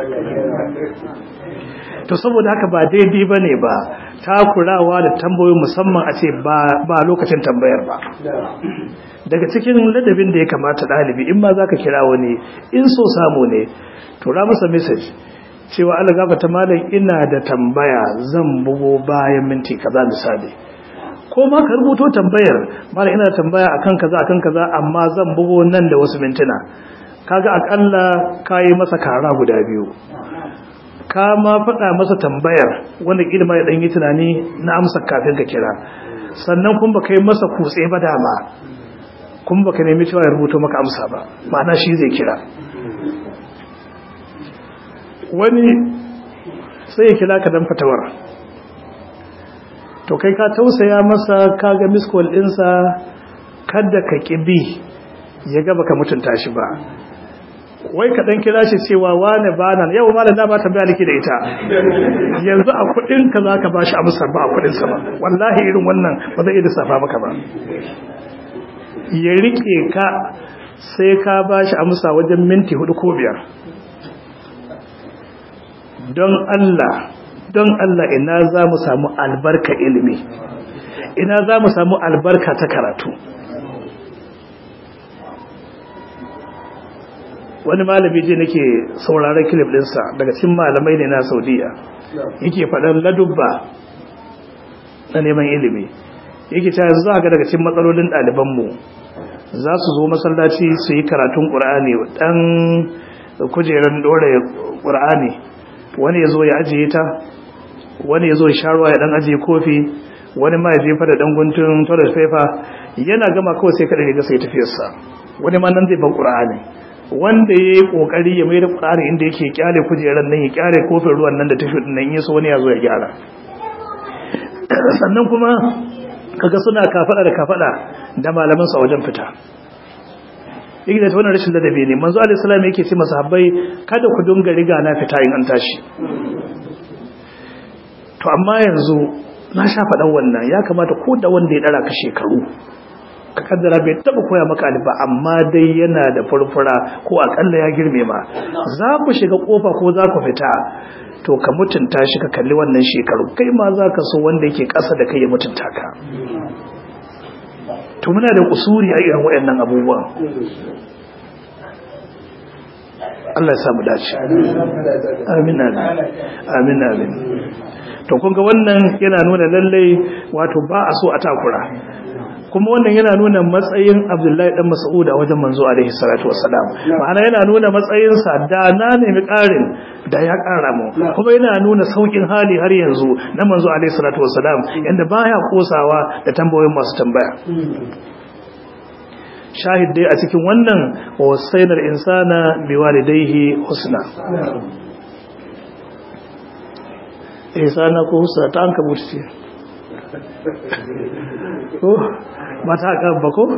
to saboda haka ba daidai ba ne ba takurawa da tambayoyi musamman a ce ba lokacin tambayar ba daga cikin ladabin da ya kamata ɗalibi in ma za ka kira wani in so samu ne tura masa message cewa Allah gafata malam ina da tambaya zan bugo bayan minti kaza misali ko ma ka rubuto tambayar malam ina da tambaya akan kaza akan kaza amma zan bugo nan da wasu mintuna kaga akalla kayi masa kara guda biyu ka ma faɗa masa tambayar wanda ilma ya ɗanyi tunani na amsa kafin ka kira sannan kun ba kai masa kutse ba dama kun ba ka nemi cewa ya rubuto maka amsa ba ma'ana shi zai kira wani sai ya kira ka dan fatawar to kai ka tausaya masa ka ga miskol ɗinsa kada ka ƙibi ya gaba ka mutunta shi ba wai ka dan kira shi cewa wane bana yau malam na ba tambaya nake da ita yanzu a kudin ka zaka bashi amsar ba a kudin sa ba wallahi irin wannan ba zai iya safa maka ba ya rike ka sai ka bashi amsa wajen minti hudu ko biyar don Allah don Allah ina za mu samu albarka ilimi ina za mu samu albarka ta karatu wani malami je nake sauraron kilif dinsa daga cikin malamai ne na saudiya yake faɗan ladubba na neman ilimi yake ta yanzu za ga daga cikin matsalolin ɗalibanmu za su zo masallaci su yi karatun ƙur'ani ɗan kujerar ɗora ƙur'ani wani ya zo ya ajiye ta wani ya zo ya sharuwa ya ɗan ajiye kofi wani ma ya jefa da ɗan guntun toilet paper yana gama kawai sai kaɗa ga sai tafiyarsa wani ma nan zai ban ƙur'ani wanda ya yi ƙoƙari ya mai da ƙur'ani inda yake kyale kujerar nan ya kyale kofin ruwan nan da tafi nan ya so wani ya zo ya gyara sannan kuma kaga suna kafaɗa da kafaɗa da malaman su a wajen fita yake da wannan rashin ladabi ne manzo alaihi salam yake ce masahabbai kada ku dunga riga na fita in an tashi to amma yanzu na sha faɗan wannan ya kamata ko da wanda ya ɗara ka shekaru ka kaddara bai taba koya maka alif ba amma dai yana da furfura ko akalla ya girme ma za ku shiga kofa ko za ku fita to ka mutunta shi ka kalli wannan shekaru kai ma za ka so wanda yake ƙasa da kai ya mutunta ka to muna da kusuri a irin waɗannan abubuwan Allah ya samu dace amin amin amin to kun ga wannan yana nuna lallai wato ba a so a takura kuma wannan yana nuna matsayin Abdullahi dan Mas'ud a wajen manzo alaihi salatu wassalam ma'ana yana nuna matsayin sa da na nemi ƙarin da ya ƙara mu kuma yana nuna saukin hali har yanzu na manzo alaihi salatu wassalam yanda baya kosawa da tambayoyin masu tambaya shahid dai a cikin wannan wasainar insana biwalidayhi husna ihsana ko husna ta an kabuta ce ko ba ta kan ba ko?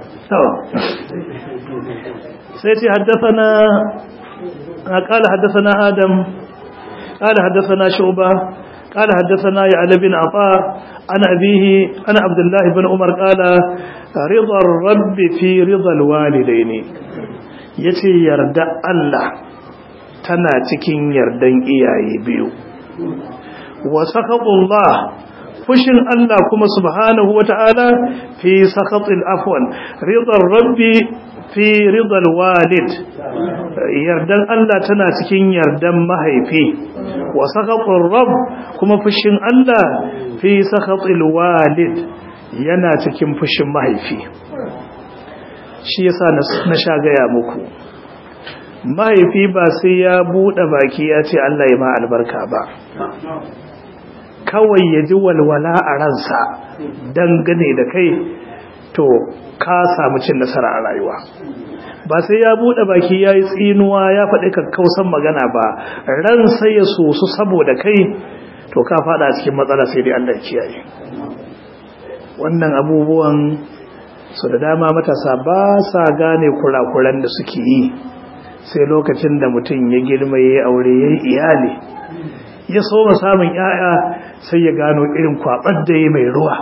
sai ce haddasana قال حدثنا آدم قال حدثنا شعبة قال حدثنا يعلى بن عطاء عن أبيه عن عبد الله بن عمر قال رضا الرب في رضا الوالدين yace yarda Allah tana cikin yardan iyaye biyu wa sakatullah fushin Allah kuma subhanahu wata'ala fi sakatil afwan ridar rabbi fi ridal walid yardan Allah tana cikin yardan mahaifi wa sakatul rabb kuma fushin Allah fi sakatil walid yana cikin fushin mahaifi shi yasa na sha gaya muku mahaifi ba sai ya bude baki ya ce Allah ya ma albarka ba kawai ya ji walwala a ransa dangane da kai to ka samu cin nasara a rayuwa ba sai ya bude baki ya yi tsinuwa ya faɗi kakkausan magana ba ran sai ya sosu saboda kai to ka faɗa cikin matsala sai dai Allah kiyaye wannan abubuwan su da dama matasa ba sa gane kurakuran da suke yi sai lokacin da mutum ya girma ya yi aure ya yi iyali ya so samun 'ya'ya sai ya gano irin kwabar da ya mai ruwa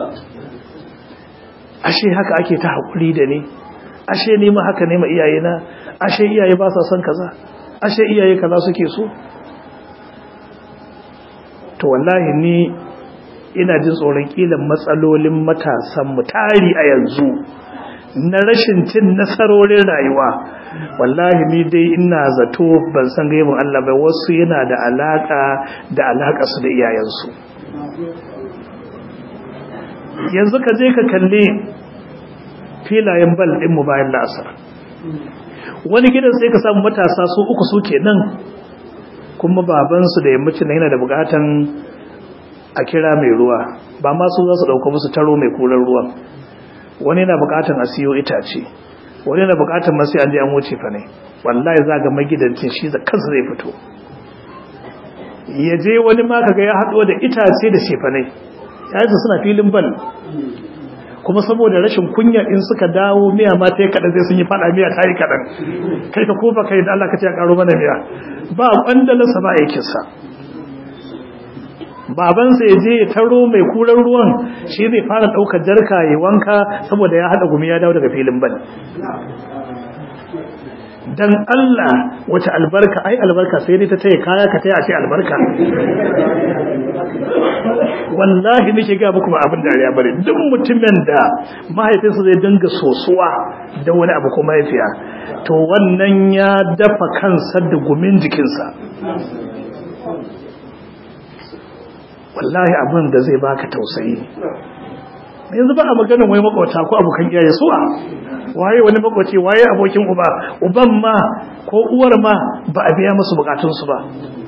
ashe haka ake ta haƙuri da ni ashe ni ma haka ne ma iyayena ashe iyaye ba sa son kaza ashe iyaye kaza suke so to wallahi ni ina jin tsoron kilan matsalolin matasan mu tari a yanzu na rashin cin nasarorin rayuwa wallahi ni dai ina zato ban san gaibin Allah bai wasu yana da alaka da alaka su da iyayensu yanzu ka je ka kalli filayen bal din mu bayan la'asar wani gidan sai ka samu matasa su uku su kenan kuma babansu da yammacin yana da bukatan a kira mai ruwa ba ma su za su dauka musu taro mai kular ruwan wani na bukatan a siyo itace wani na bukatan masu an je an wuce fa ne wallahi za ga magidancin shi da kansa zai fito ya je wani ma kaga ya haɗo da itace da shefanai yayin suna filin bal kuma saboda rashin kunya in suka dawo miya ma ta yi kaɗan zai sun yi faɗa miya ta yi kaɗan kai ka kofa kai da Allah ka ce ya ƙaro mana miya ba ƙwandalarsa ba aikinsa babansa ya je ya taro mai kuran ruwan shi zai fara ɗaukar jarka ya wanka saboda ya haɗa gumi ya dawo daga filin bal dan Allah wace albarka ai albarka sai dai ta taya kaya ka taya ce albarka wallahi nake ga muku ba abin dariya bane duk mutumin da mahaifinsa zai dinga sosuwa da wani abu ko mahaifiya to wannan ya dafa kansa da gumin jikinsa wallahi abin da zai baka tausayi yanzu ba a maganin wai makwata ko abokan iyaye suwa waye wani makwace waye abokin uba uban ma ko uwar ma ba a biya musu bukatunsu ba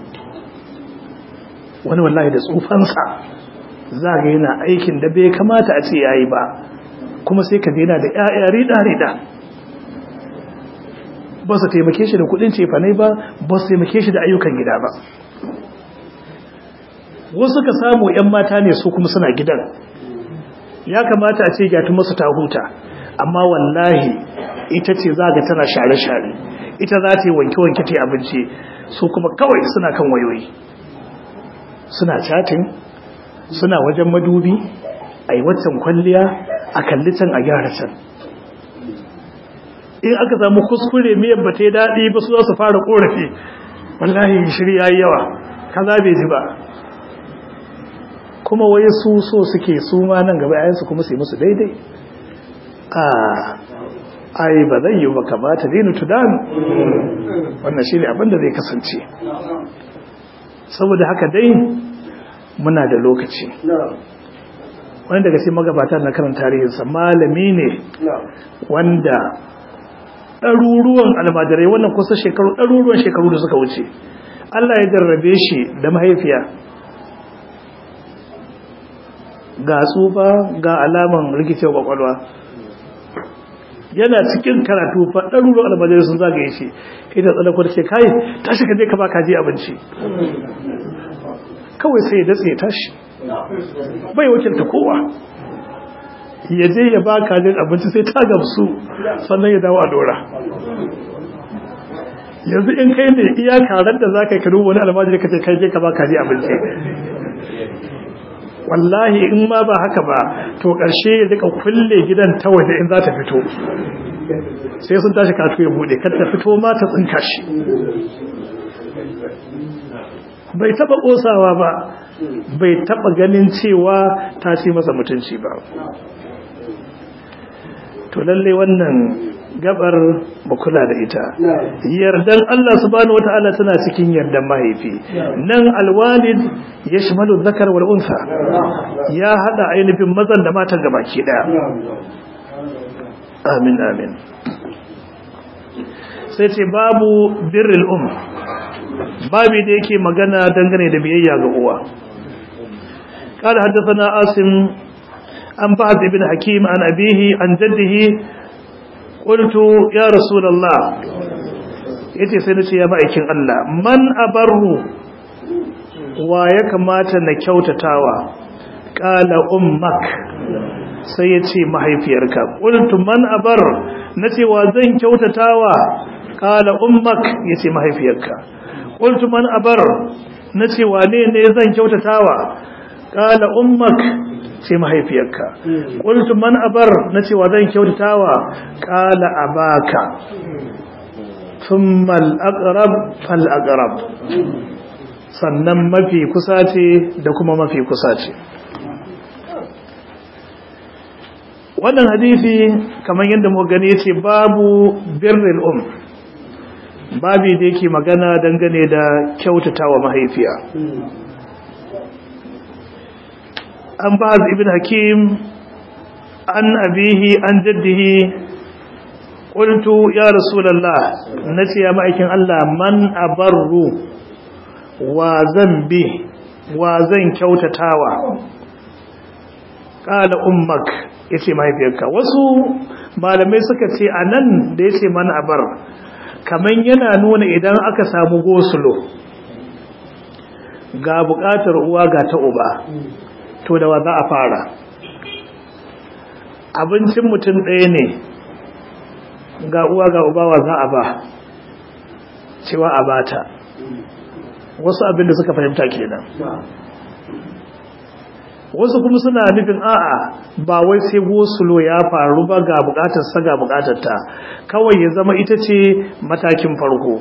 wani wallahi da tsufansa za ga yana aikin da bai kamata a ce yayi ba kuma sai ka daina da ƴaƴa rida rida ba su taimake shi da kudin cefanai ba ba su taimake shi da ayyukan gida ba wasu ka samu ƴan mata ne su kuma suna gidan ya kamata a ce gyatu masu ta huta amma wallahi ita ce za ga tana share-share ita za ta yi wanke-wanke ta abinci su kuma kawai suna kan wayoyi suna chatin suna wajen madubi a yi watan kwalliya a kalli can a gyara can in aka samu kuskure miyan ba ta yi daɗi ba su za su fara ƙorafi wallahi shirya yi yawa kaza bai ji ba kuma wai su so suke su ma nan gaba yayansu kuma su yi musu daidai a ai ba zai yi ba kamata dinu tudan wannan shi ne abinda zai kasance saboda haka dai muna da lokaci wani daga cikin magabata na karin tarihinsa malami ne wanda ɗaruruwan almajirai wannan kusa shekaru ɗaruruwan shekaru da suka wuce Allah ya jarrabe shi da mahaifiya ga tsufa ga alaman rikicewa kwakwalwa yana cikin karatu fa ɗaruruwan almajirai sun zagaye shi ita tsalakwar ce kai tashi ka je ka ba kaji abinci kawai sai ya datse ya tashi bai wakilta kowa ya je ya ba kajin abinci sai ta gamsu sannan ya dawo a dora yanzu in kai ne iya karar da za ka yi kanu wani almajiri ka ce kai je ka ba kaji abinci wallahi in ma ba haka ba to ƙarshe ya rika kulle gidan ta waje in za ta fito sai sun tashi katu ya bude kar ta fito ma ta tsinka shi bai taba kosawa ba bai taba ganin cewa ta ce masa mutunci ba to lalle wannan gabar mu kula da ita yardan Allah subhanahu wataala tana cikin yardan mahaifi nan alwalid yashmalu dhakar wal unsa ya hada ainihin mazan da matan gabaki daya amin amin sai ce babu birrul um babu da yake magana dangane da biyayya ga uwa قال حدثنا عاصم عن فهد بن حكيم عن أبيه عن جده قلت يا رسول الله yace sai nace ya ma'aikin Allah man abarru wa ya kamata na kyautatawa qala ummak sai yace mahaifiyarka qultu man abar nace wa zan kyautatawa qala ummak yace mahaifiyarka qultu man abar nace wane ne zan kyautatawa qala ummak sai mahaifiyarka qultu man abar nace wa zan kyautatawa qala abaka thumma al-aqrab fal-aqrab sannan mafi kusa ce da kuma mafi kusa ce wannan hadisi kamar yadda mu gani yace babu birrul um babi da yake magana dangane da kyautatawa mahaifiya an ba'az ibn hakim an abihi an jaddihi qultu ya rasulullah nace ya ma'aikin Allah man abarru wa zambi wa zan kyautatawa qala ummak yace mahaifiyarka wasu malamai suka ce anan da yace man abar kaman yana nuna idan aka samu gosulo ga bukatar uwa ga ta uba to da wa za a fara abincin mutum ɗaya ne ga uwa ga uba wa za a ba cewa a bata wasu abin da suka fahimta kenan wasu kuma suna nufin a'a ba wai sai gosulo ya faru ba ga bukatar sa ga bukatar ta kawai ya zama ita ce matakin farko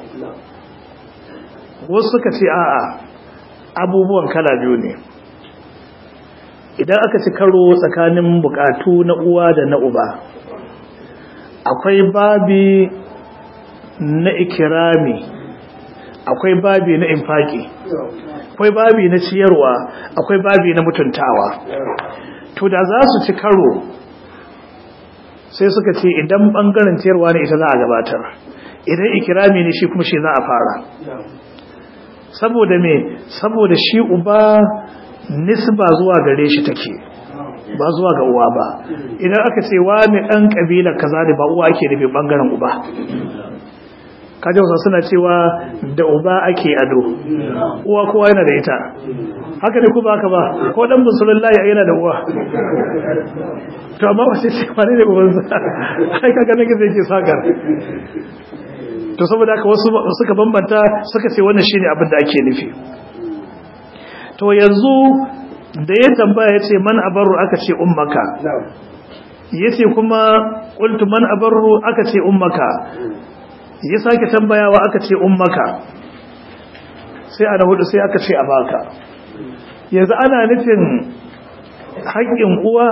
wasu suka ce a'a abubuwan kala biyu ne idan aka ci karo tsakanin bukatu na uwa da na uba akwai babi na ikirami akwai babi na infaki akwai babi na ciyarwa akwai babi na mutuntawa to da za su ci karo sai suka ce idan bangaren ciyarwa ne ita za a gabatar idan ikirami ne shi kuma shi za a fara saboda me saboda shi uba nisba zuwa gare shi take ba zuwa ga uwa ba idan aka ce wani dan kabilar kaza ne ba uwa ake nufi bangaren uba kaje wasu suna cewa da uba ake ado uwa kowa yana da ita haka ne ku ba haka ba ko dan musulunlahi yana da uwa to amma wace ce wani ne uban sa ai kaga nake zai ke sakar to saboda haka wasu suka bambanta suka ce wannan shine abin da ake nufi to yanzu da ya tambaya yace man abarru aka ce ummaka yace kuma qultu man abarru aka ce ummaka ya sake tambayawa aka ce ummaka sai ana hudu sai aka ce abaka yanzu ana nufin haƙƙin uwa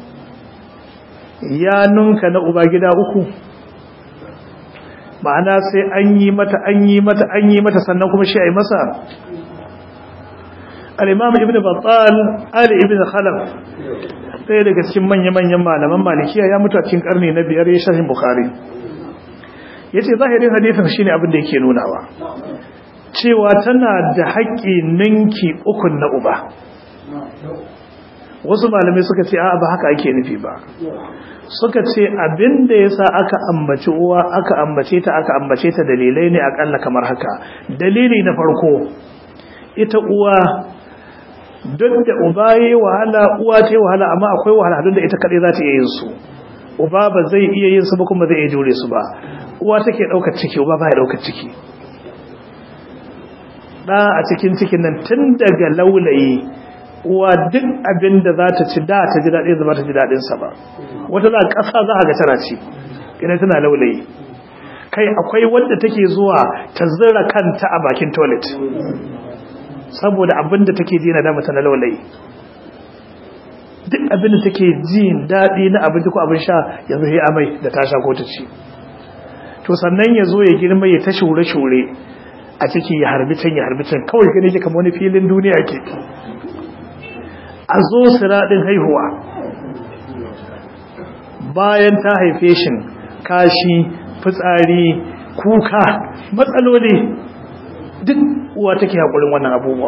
ya nunka na uba gida uku ma'ana sai an yi mata an yi mata an yi mata sannan kuma shi a yi masa al-imam ibn battal ali ibn khalaf ɗaya daga cikin manya-manyan malaman malikiya ya mutu a cikin karni na biyar ya shahin bukhari ya ce zahirin hadisin shine abin da yake nunawa cewa tana da haƙƙi ninki ukun na uba wasu malamai suka ce a ba haka ake nufi ba suka ce abin da ya sa aka ambaci uwa aka ambace ta aka ambace ta dalilai ne akalla kamar haka dalili na farko ita uwa duk da uba ya yi wahala uwa ta yi wahala amma akwai wahalhalun da ita kaɗai za ta iya yin su uba ba zai iya yin su ba kuma zai iya jure su ba uwa take ɗaukar ciki uba ba ya ɗaukar ciki ɗa a cikin cikin nan tun daga laulayi uwa duk abin da za ta ci da ta ji daɗin zama ta ji daɗinsa ba wata za ƙasa za a ga tana ci idan tana laulayi kai akwai wanda take zuwa ta zira kanta a bakin toilet saboda abin da take ji na dama tana laulayi duk abin da take ji daɗi na abinci ko abin sha yanzu sai amai da ta sha ko ta ci to sannan ya zo ya girma ya ta shure-shure a ciki ya harbi can ya harbi can kawai gani ke kama wani filin duniya ke a zo siraɗin haihuwa bayan ta haife shi kashi fitsari kuka matsaloli duk uwa take haƙurin wannan abubuwa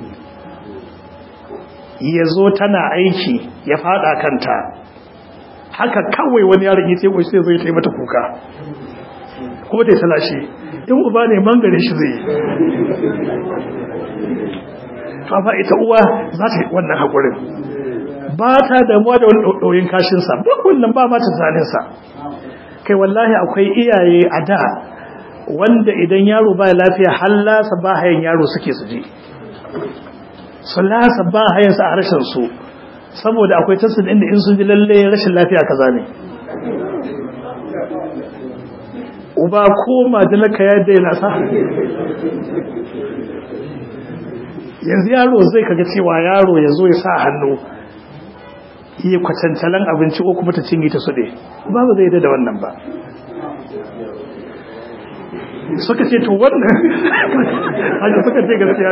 ya zo tana aiki ya fada kanta haka kawai wani yaron ya tebo sai zai taimata kuka kuma ta yi salashe in uba ne mangare shi zai to amma ita uwa za ta yi wannan haƙurin ba ta damuwa da wani ɗauyin kashinsa ba wannan ba ma ta zalinsa kai wallahi akwai iyaye a da wanda idan yaro ba lafiya hallasa ba hayan yaro suke su je su lasa ba hayansa a harshen su saboda akwai tasir inda in sun ji lalle rashin lafiya kaza ne uba ko majalaka ya daina sa yanzu yaro zai kaga cewa yaro ya zo ya sa hannu iya kwatantalan abinci ko kuma ta cinye ta suɗe ba ba zai da wannan ba suka ce to wannan haka suka ce gaskiya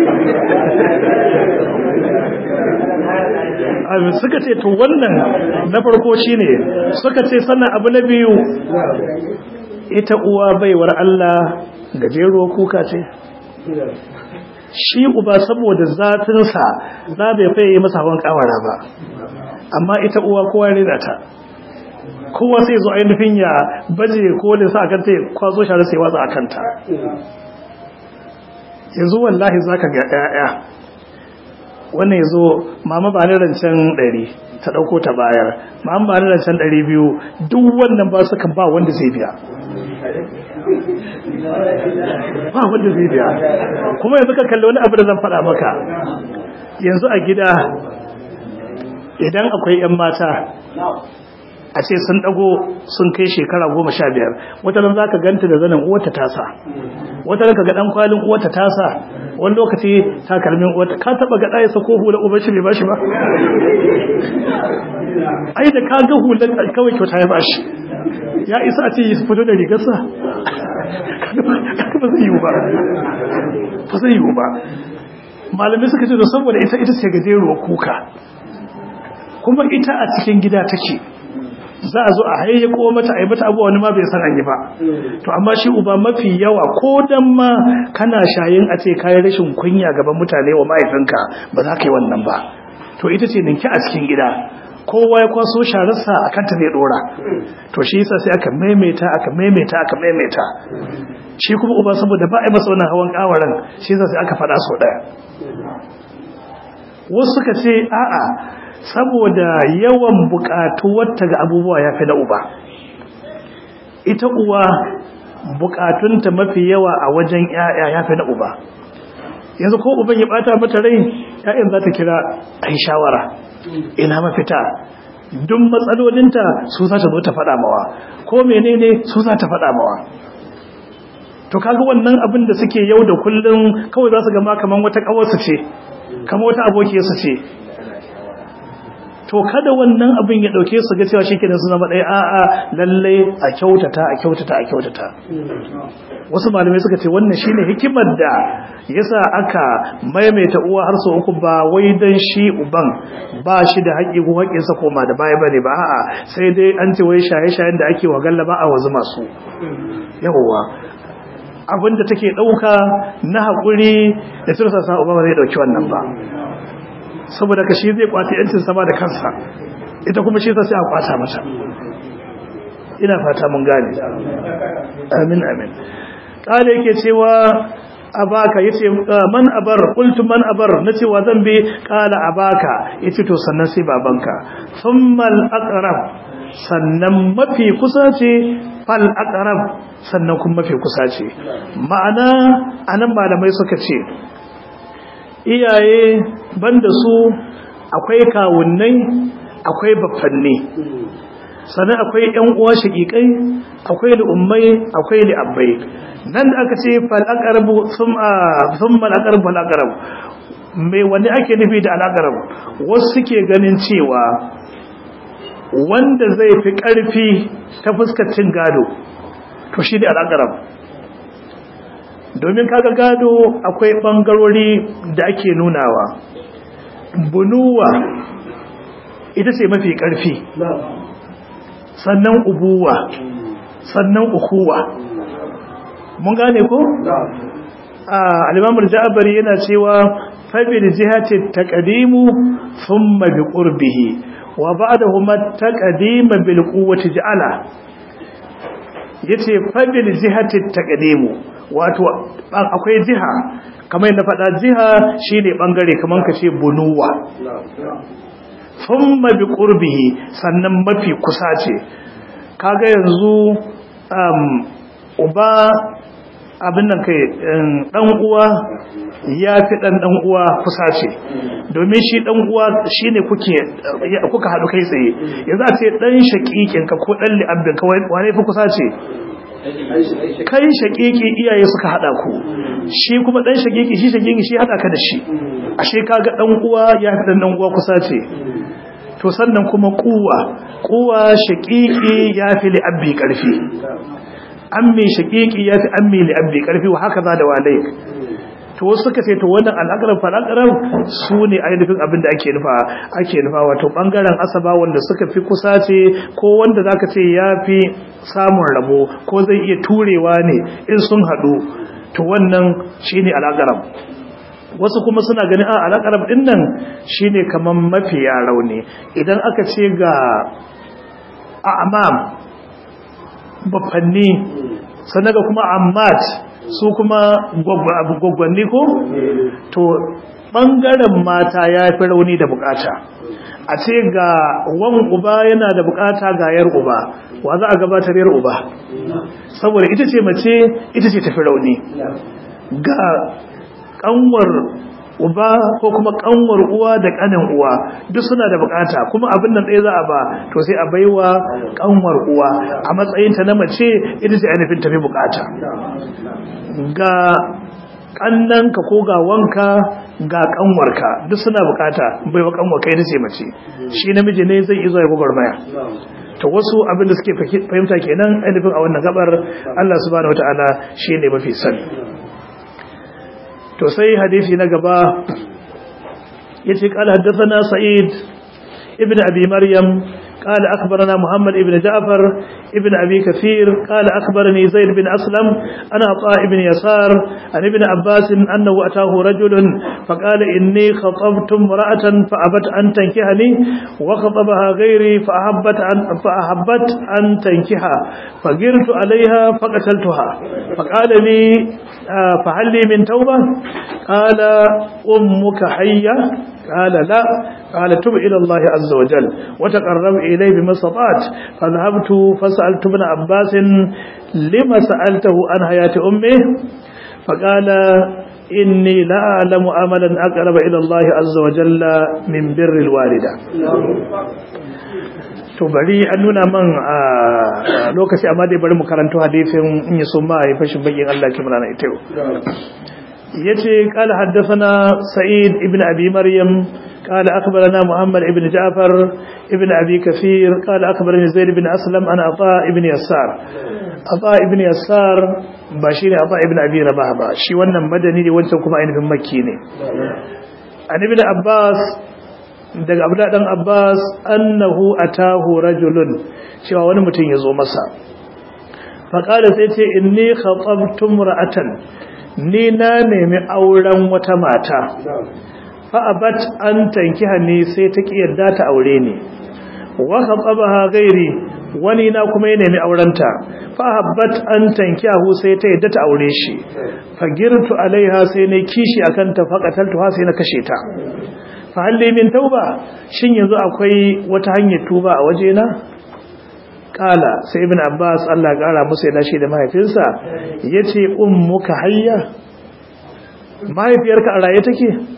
ne suka ce to wannan na farko shine suka ce sannan abu na biyu ita uwa baiwar Allah gajero kuka ce shi uba saboda zatinsa za bai faye masa hawan kawara ba amma ita uwa kowa rena ta kowa sai zo ainihin ya baje kolin sa kanta ya kwazo share sai watsa a kanta yanzu wallahi zaka ga 'ya'ya wannan yazo mama ba ni rancen 100 ta dauko ta bayar mama ba ni rancen 200 duk wannan ba su kan ba wanda zai biya ba wanda zai biya kuma yanzu ka kalli wani abu da zan faɗa maka yanzu a gida idan akwai 'yan mata a ce sun dago sun kai shekara goma sha biyar wata nan za ka ganta da zanen uwata tasa wata nan ka ga dan kwalin uwata tasa wani lokaci takalmin uwata ka taba ga ɗaya sako hula uban shi bai bashi ba ai da ka ga hulan kawai kyauta ya bashi ya isa a ce yi fito da rigarsa ba zai yiwu ba ba zai yiwu ba malamai suka ce da saboda ita ita ce gajeruwa kuka kuma ita a cikin gida take za a zo a hayyako mata a yi mata abuwa wani ma bai san an yi ba to amma shi uba mafi yawa ko dan ma kana shayin a ce kayan rashin kunya gaban mutane wa mahaifinka ba za ka yi wannan ba to ita ce ninki a cikin gida kowa ya kwaso shararsa a kanta zai dora to shi yasa sai aka maimaita aka maimaita aka maimaita shi kuma uba saboda ba a yi masa wannan hawan kawaran shi yasa sai aka faɗa sau ɗaya wasu suka ce a'a saboda yawan wata ga abubuwa ya fi na uba ita uwa bukatunta mafi yawa a wajen yaya ya fi na uba yanzu ko uban ya bata mata rai yayan za ta kira a yi shawara ina mafita duk matsalolinta su za ta zo ta faɗa mawa ko menene su za ta faɗa mawa to kaga wannan abin da suke yau da kullum kawai za su gama kamar wata ƙawarsu ce kamar wata abokiyarsu ce to kada wannan abin ya dauke su ga cewa shikenan su zama ɗaya a'a lalle a kyautata a kyautata a kyautata wasu malamai suka ce wannan shine hikimar da yasa aka maimaita uwa har sau uku ba wai dan shi uban ba shi da haƙi ko haƙin sa koma da baya bane ba a'a sai dai an ce wai shaye-shayen da ake wa gallaba a wazu masu yawwa abin da take ɗauka na haƙuri da tursa sa uba ba zai ɗauki wannan ba saboda ka shi zai kwata yancin sama da kansa ita kuma shi sai a kwata mata ina fata mun gane amin amin kale yake cewa abaka yace man abar qultu man abar nace wa zan bi kala abaka yace to sannan sai babanka thumma al aqrab sannan mafi kusa ce fal aqrab sannan kuma mafi kusa ce ma'ana anan malamai suka ce iyaye banda su akwai kawunnai akwai baffanni sannan akwai yan uwa shaqiqai akwai li'ummai akwai li'abbai nan da aka ce fal aqrabu thumma thumma al aqrabu fal aqrab me wani ake nufi da al aqrab wasu suke ganin cewa wanda zai fi karfi ta fuskar cin gado to shi ne al aqrab domin kaga gado akwai bangarori da ake nunawa bunuwa ita ce mafi karfi sannan ubuwa sannan ukuwa mun gane ko al-imam al-ja'bari yana cewa fa bil jihati taqdimu thumma bi qurbihi wa ba'dahuma taqdim bil quwwati ja'ala yace fa bil jihati taqdimu wato akwai jiha kamar yadda faɗa jiha shine bangare kamar kace bunuwa thumma bi qurbihi sannan mafi kusa ce kaga yanzu um, uba abin nan kai dan uwa ya fi dan dan uwa kusa ce domin shi dan uwa shine kuke kuka hadu kai tsaye yanzu a ce dan shakikin ka ko dan li'abbin ka wane fi kusa ce kai shakiki iyaye suka hada ku shi kuma dan shakiki shi shakiki shi hada ka da shi ashe kaga dan uwa ya fi dan dan uwa kusa ce to sannan kuma kuwa kuwa shaƙiƙi ya fi li'abbi ƙarfi ammi shaƙiƙi ya fi ammi li'abbi ƙarfi wa haka za da walai to wasu suka ce to wannan al'akarar fal'akarar su ne ainihin abin da ake nufa ake nufa wato ɓangaren asaba wanda suka fi kusa ce ko wanda za ka ce ya fi samun rabo ko zai iya turewa ne in sun haɗu to wannan shi ne al'akarar wasu kuma suna ganin a alaƙarar ɗin nan shi ne kamar mafiya rauni idan aka ce ga amam bafanni sannan ga kuma ammat su kuma gwaggwanni ko to ɓangaren mata ya fi rauni da bukata a ce ga wan uba yana da bukata ga yar uba wa za a gabatar yar uba saboda ita ce mace ita ce tafi rauni ga kanwar uba ko kuma kanwar uwa da kanin uwa duk suna da bukata kuma abin nan ɗaya za a ba to sai a baiwa kanwar uwa a matsayinta na mace ita ce ainihin tafi bukata ga kannanka ko ga wanka ga kanwarka duk suna bukata baiwa kanwarka ita ce mace shi namiji ne zai izo ya gwagwarmaya to wasu abin da suke fahimta kenan ainihin a wannan gabar Allah subhanahu wataala shi ne mafi sani to sai hadisi na gaba yace qala haddathana sa'id ibn abi maryam قال أخبرنا محمد بن جعفر ابن أبي كثير قال أخبرني زيد بن أسلم أنا عطاء بن يسار عن ابن عباس أنه أتاه رجل فقال إني خطبت امرأة فأبت أن تنكحني وخطبها غيري فأحبت أن, فأحبت أن تنكحها فقرت عليها فقتلتها فقال لي فهل لي من توبة قال أمك حية قال لا قال تب إلى الله عز وجل وتقرب إليه بما استطعت فذهبت فسألت ابن عباس لما سألته عن حياة أمه فقال إني لا أعلم أملا أقرب إلى الله عز وجل من بر الوالدة to bari an nuna man a lokaci amma dai bari mu karanto hadisin in yi so ma ya fashin bakin Allah kimar na ita yace qala haddathana sa'id ibn abi maryam qala akhbarana muhammad ibn ja'far ibn abi kathir qala akhbarani zaid ibn aslam ana ata ibn yassar ata ibn yassar ba shi ne ata ibn abi rabah ba shi wannan madani ne wancan kuma ainihin makki ne an ibn abbas daga abdullahi dan abbas annahu atahu rajulun cewa wani mutum ya zo masa faqala sai ce inni khatabtu ra'atan ni na nemi auren wata mata fa'abat an tankiha ne sai ta yarda ta aure ne wa khatabaha gairi wani na kuma ya nemi aurenta fa'abat an tankihu sai ta yarda ta aure shi fagirtu alaiha sai ne kishi akan ta faqataltu ha sai na kashe ta fa halli min tauba shin yanzu akwai wata hanyar tuba a wajena kala sai ibn abbas Allah ya kara musu yana shi da mahaifinsa yace ummuka hayya mahaifiyarka a raye take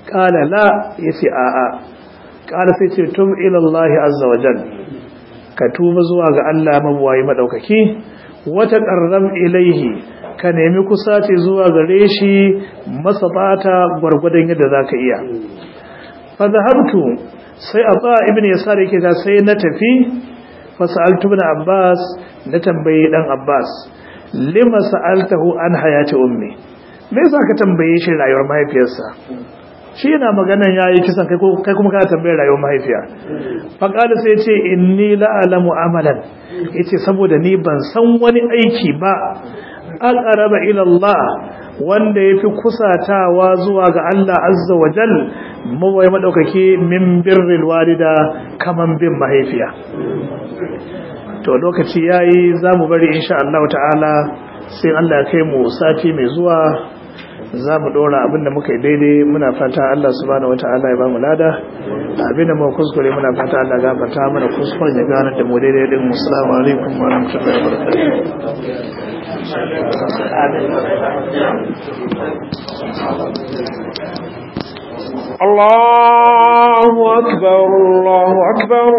qala la yace a a qala sai ce tum ila Allah azza wa jal ka tuba zuwa ga Allah mabuwayi madaukaki wata qarram ilaihi ka nemi kusaci zuwa gare shi masabata gwargwadon yadda zaka iya fa zahabtu sai abba ibn yasar yake ga sai na tafi fa sa'altu ibn abbas na tambayi dan abbas lima sa'altahu an hayati ummi me yasa ka tambaye shi rayuwar mahaifiyarsa shi yana maganan yayi kisan kai kai kuma ka tambaye rayuwar mahaifiya fa qala sai ce inni la alamu amalan yace saboda ni ban san wani aiki ba aqraba ila Allah wanda yafi kusatawa zuwa ga Allah azza wa jal mawai madaukake min birril walida kaman bin mahaifiya to lokaci yayi zamu bari insha Allah ta'ala sai Allah ya kai mu sati mai zuwa zamu dora abinda muka yi daidai muna fata Allah subhanahu wataala ya bamu lada abinda mu kuskure muna fata Allah ya gafarta mana kuskuren ya gane da mu daidai din assalamu alaikum wa rahmatullahi wa barakatuh الله أكبر الله أكبر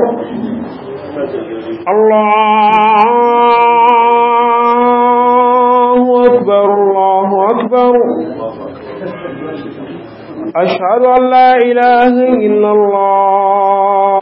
الله أكبر الله أكبر أشهد أن لا إله إلا الله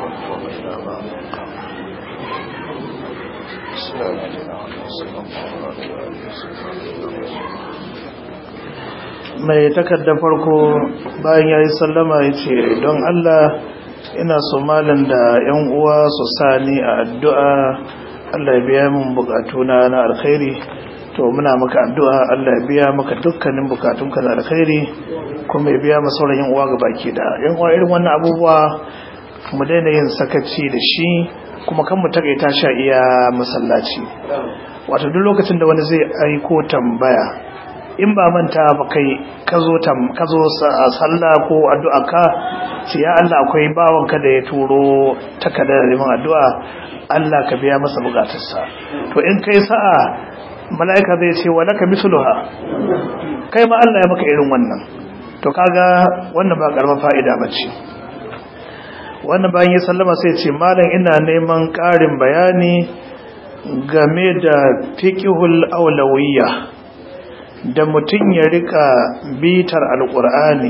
mai takardar farko bayan ya yi sallama ya ce don Allah ina so malin da 'yan uwa su sani a addu'a Allah ya biya min bukatuna na alkhairi to muna maka addu'a Allah ya biya maka dukkanin bukatunka na alkhairi kuma ya biya masu sauran 'yan uwa ga baki da 'yan uwa irin wannan abubuwa mu daina yin sakaci da shi kuma kan mu takaita sha iya masallaci wato duk lokacin da wani zai aiko tambaya in ba manta ba kai ka zo sallah ko addu'a ka ce ya Allah akwai bawanka da ya turo takardar neman addu'a Allah ka biya masa bukatarsa to in kai sa'a mala'ika zai ce wa laka misluha kai ma Allah ya maka irin wannan to kaga wannan ba karamar fa'ida bace wannan bayan ya sallama sai ce malam ina neman ƙarin bayani game da fiqhul awlawiyya da mutum ya rika bitar alkur'ani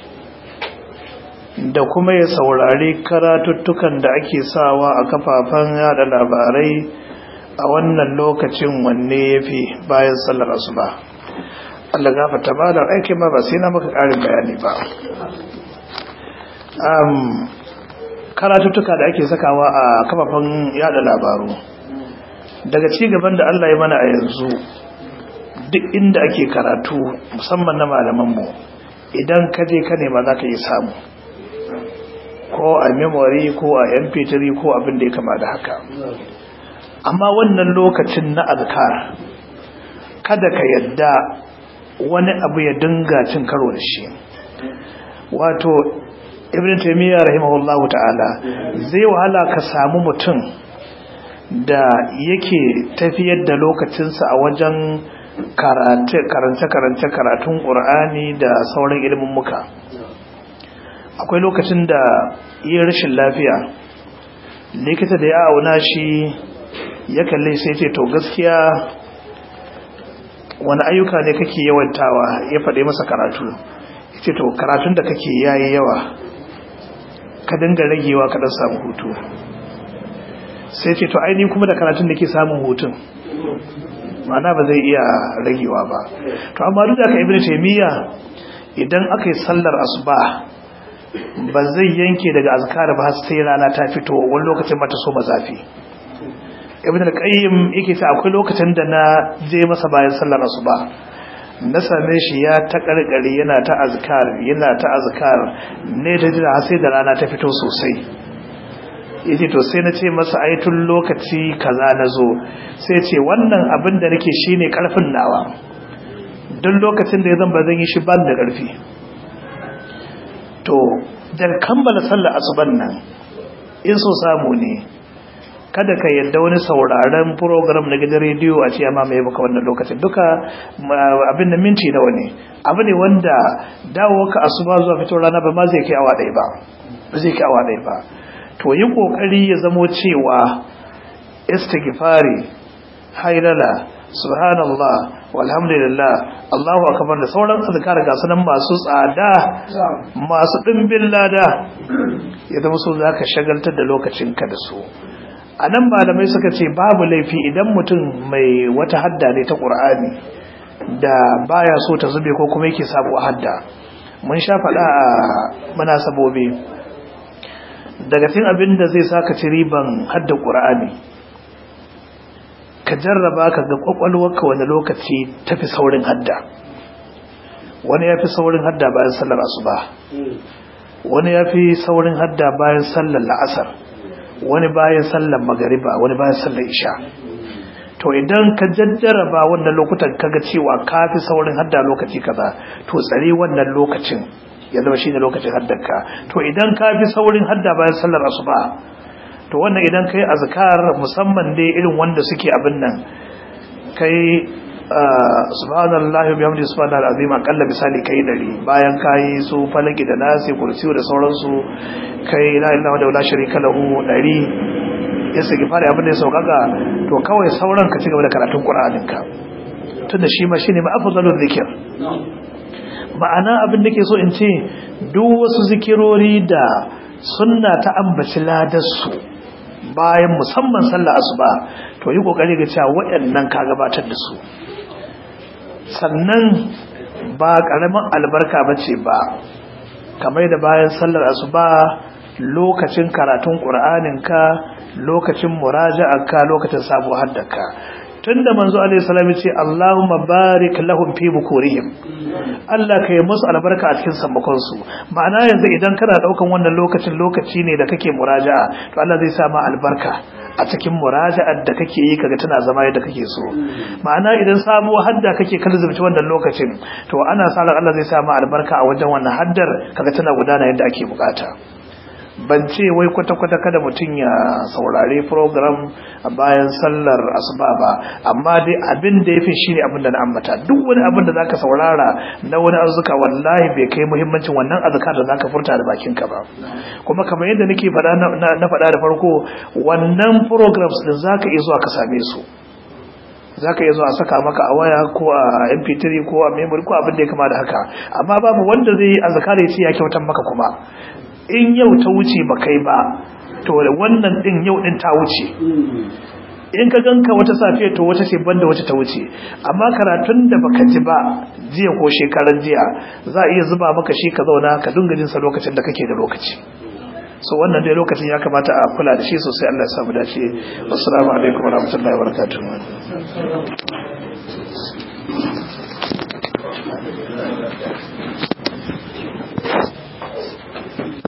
da kuma ya saurari karatuttukan da ake sawa a kafafen yada labarai a wannan lokacin wanne ya fi bayan sallar asuba Allah gafata ba da aiki ma ba sai na maka ƙarin bayani ba karatuttuka da ake sakawa a kafafen yada labaru daga cigaban da Allah ya mana a yanzu duk inda ake karatu musamman na malamanmu idan ka je ka nema za ka yi samu ko a memory ko a mp3 ko abin da ya kama da haka amma wannan lokacin na azkar kada ka yadda wani abu ya dinga cin karo da shi wato ibn taymiyyah rahimahullahu ta'ala zai wahala ka samu mutum da yake tafiyar da lokacinsa a wajen karance-karance karatun ƙur'ani da sauran ilimin muka akwai lokacin da yi rashin lafiya likita da ya auna shi ya kalle sai ce to gaskiya wani ayyuka ne kake yawantawa ya faɗe masa karatu ya ce to karatun da kake yayi yawa ka dinga ragewa ka dan samu hutu sai ce to aini kuma da karatun da ke samun hutun ma'ana ba zai iya ragewa ba to amma duk da ka ibnu taymiya idan aka yi sallar asuba ba zai yanke daga azkar ba sai rana ta fito wani lokacin mata so mazafi ibn al-qayyim yake ta akwai lokacin da na je masa bayan sallar asuba na same shi ya ta karkare yana ta azkar yana ta azkar ne ta jira sai da rana ta fito sosai yace to sai na ce masa ai tun lokaci kaza nazo sai ce wannan abin da nake shine karfin nawa duk lokacin da ya zan ba zan yi shi ban da karfi to da kammala sallar asuban nan in so samu ne kada ka yadda wani sauraren program na gidan rediyo a ce amma mai baka wannan lokacin duka abin da minti nawa ne abu ne wanda dawo ka asuba zuwa fito rana ba ma zai kai awa ɗaya ba ba zai kai awa ɗaya ba to yi kokari ya zamo cewa istighfari hailala subhanallah walhamdulillah Allahu akbar da sauran azkar ga sunan masu tsada masu dimbin lada ya zama so zaka shagaltar da lokacinka da su anan malamai suka ce babu laifi idan mutum mai wata hadda ne ta Qur'ani da baya so ta zube ko kuma yake sabo hadda mun sha faɗa a munasabobi daga cikin abin da zai saka ci riban hadda Qur'ani ka jarraba ka ga kwakwalwarka wani lokaci tafi saurin hadda wani ya fi saurin hadda bayan sallar asuba wani ya fi saurin hadda bayan sallar la'asar wani bayan sallar magariba wani bayan sallar isha to idan ka jajjaraba wannan lokutan kaga cewa ka fi saurin hadda lokaci kaza to tsare wannan lokacin ya zama shine lokacin haddarka to idan ka fi saurin hadda bayan sallar asuba to wannan idan kai azkar musamman dai irin wanda suke abin nan kai subhanallahi wa bihamdihi subhanallahi alazim akalla misali kai dari bayan kai su falaki da nasi kursiyu da sauransu kai la ilaha illa sharika lahu dari ya saki fara abin da ya saukaka to kawai sauran ka cigaba da karatun qur'anin ka tunda shi ma shine ma afdalul zikr ma'ana abin da ke so in ce duk wasu zikirori da sunna ta ambaci ladarsu bayan musamman sallah asuba to yi kokari ga cewa waɗannan ka gabatar da su sannan ba ƙaramin albarka bace ba kamar da bayan sallar asuba lokacin karatun ka lokacin muraja'arka lokacin sabo haddaka tunda manzo alaihi salam ce Allahumma barik lahum fi bukurihim Allah kai musu albarka a cikin sammakon su ma'ana yanzu idan kana daukan wannan lokacin lokaci ne da kake muraja'a to Allah zai sa ma albarka a cikin muraja'ar da kake yi kaga tana zama yadda kake so ma'ana idan sabuwar hadda kake kalzumci wannan lokacin to ana sa ran Allah zai sa ma albarka a wajen wannan haddar kaga tana gudana yadda ake bukata ban ce wai kwata-kwata kada mutum ya saurari program a bayan sallar asuba ba amma dai abin da ya fi shi ne abin da na ambata duk wani abin da zaka saurara na wani arzuka wallahi bai kai muhimmancin wannan azuka da zaka furta da bakinka ba kuma kamar yadda nake faɗa na faɗa da farko wannan programs din zaka iya zuwa ka same su za ka iya zuwa saka maka a waya ko a mp3 ko a memory ko abin da ya kama da haka amma babu wanda zai yi azkar ya ce ya kyautar maka kuma in yau ta wuce ba kai ba to wannan din yau din ta wuce in ka ganka wata safiya to wata ce banda wata ta wuce amma karatun da baka ji ba jiya ko shekaran jiya za a iya zuba maka shi ka zauna ka dinga jin sa lokacin da kake da lokaci so wannan dai lokacin ya kamata a kula da shi sosai Allah ya samu dace assalamu alaikum warahmatullahi wabarakatuh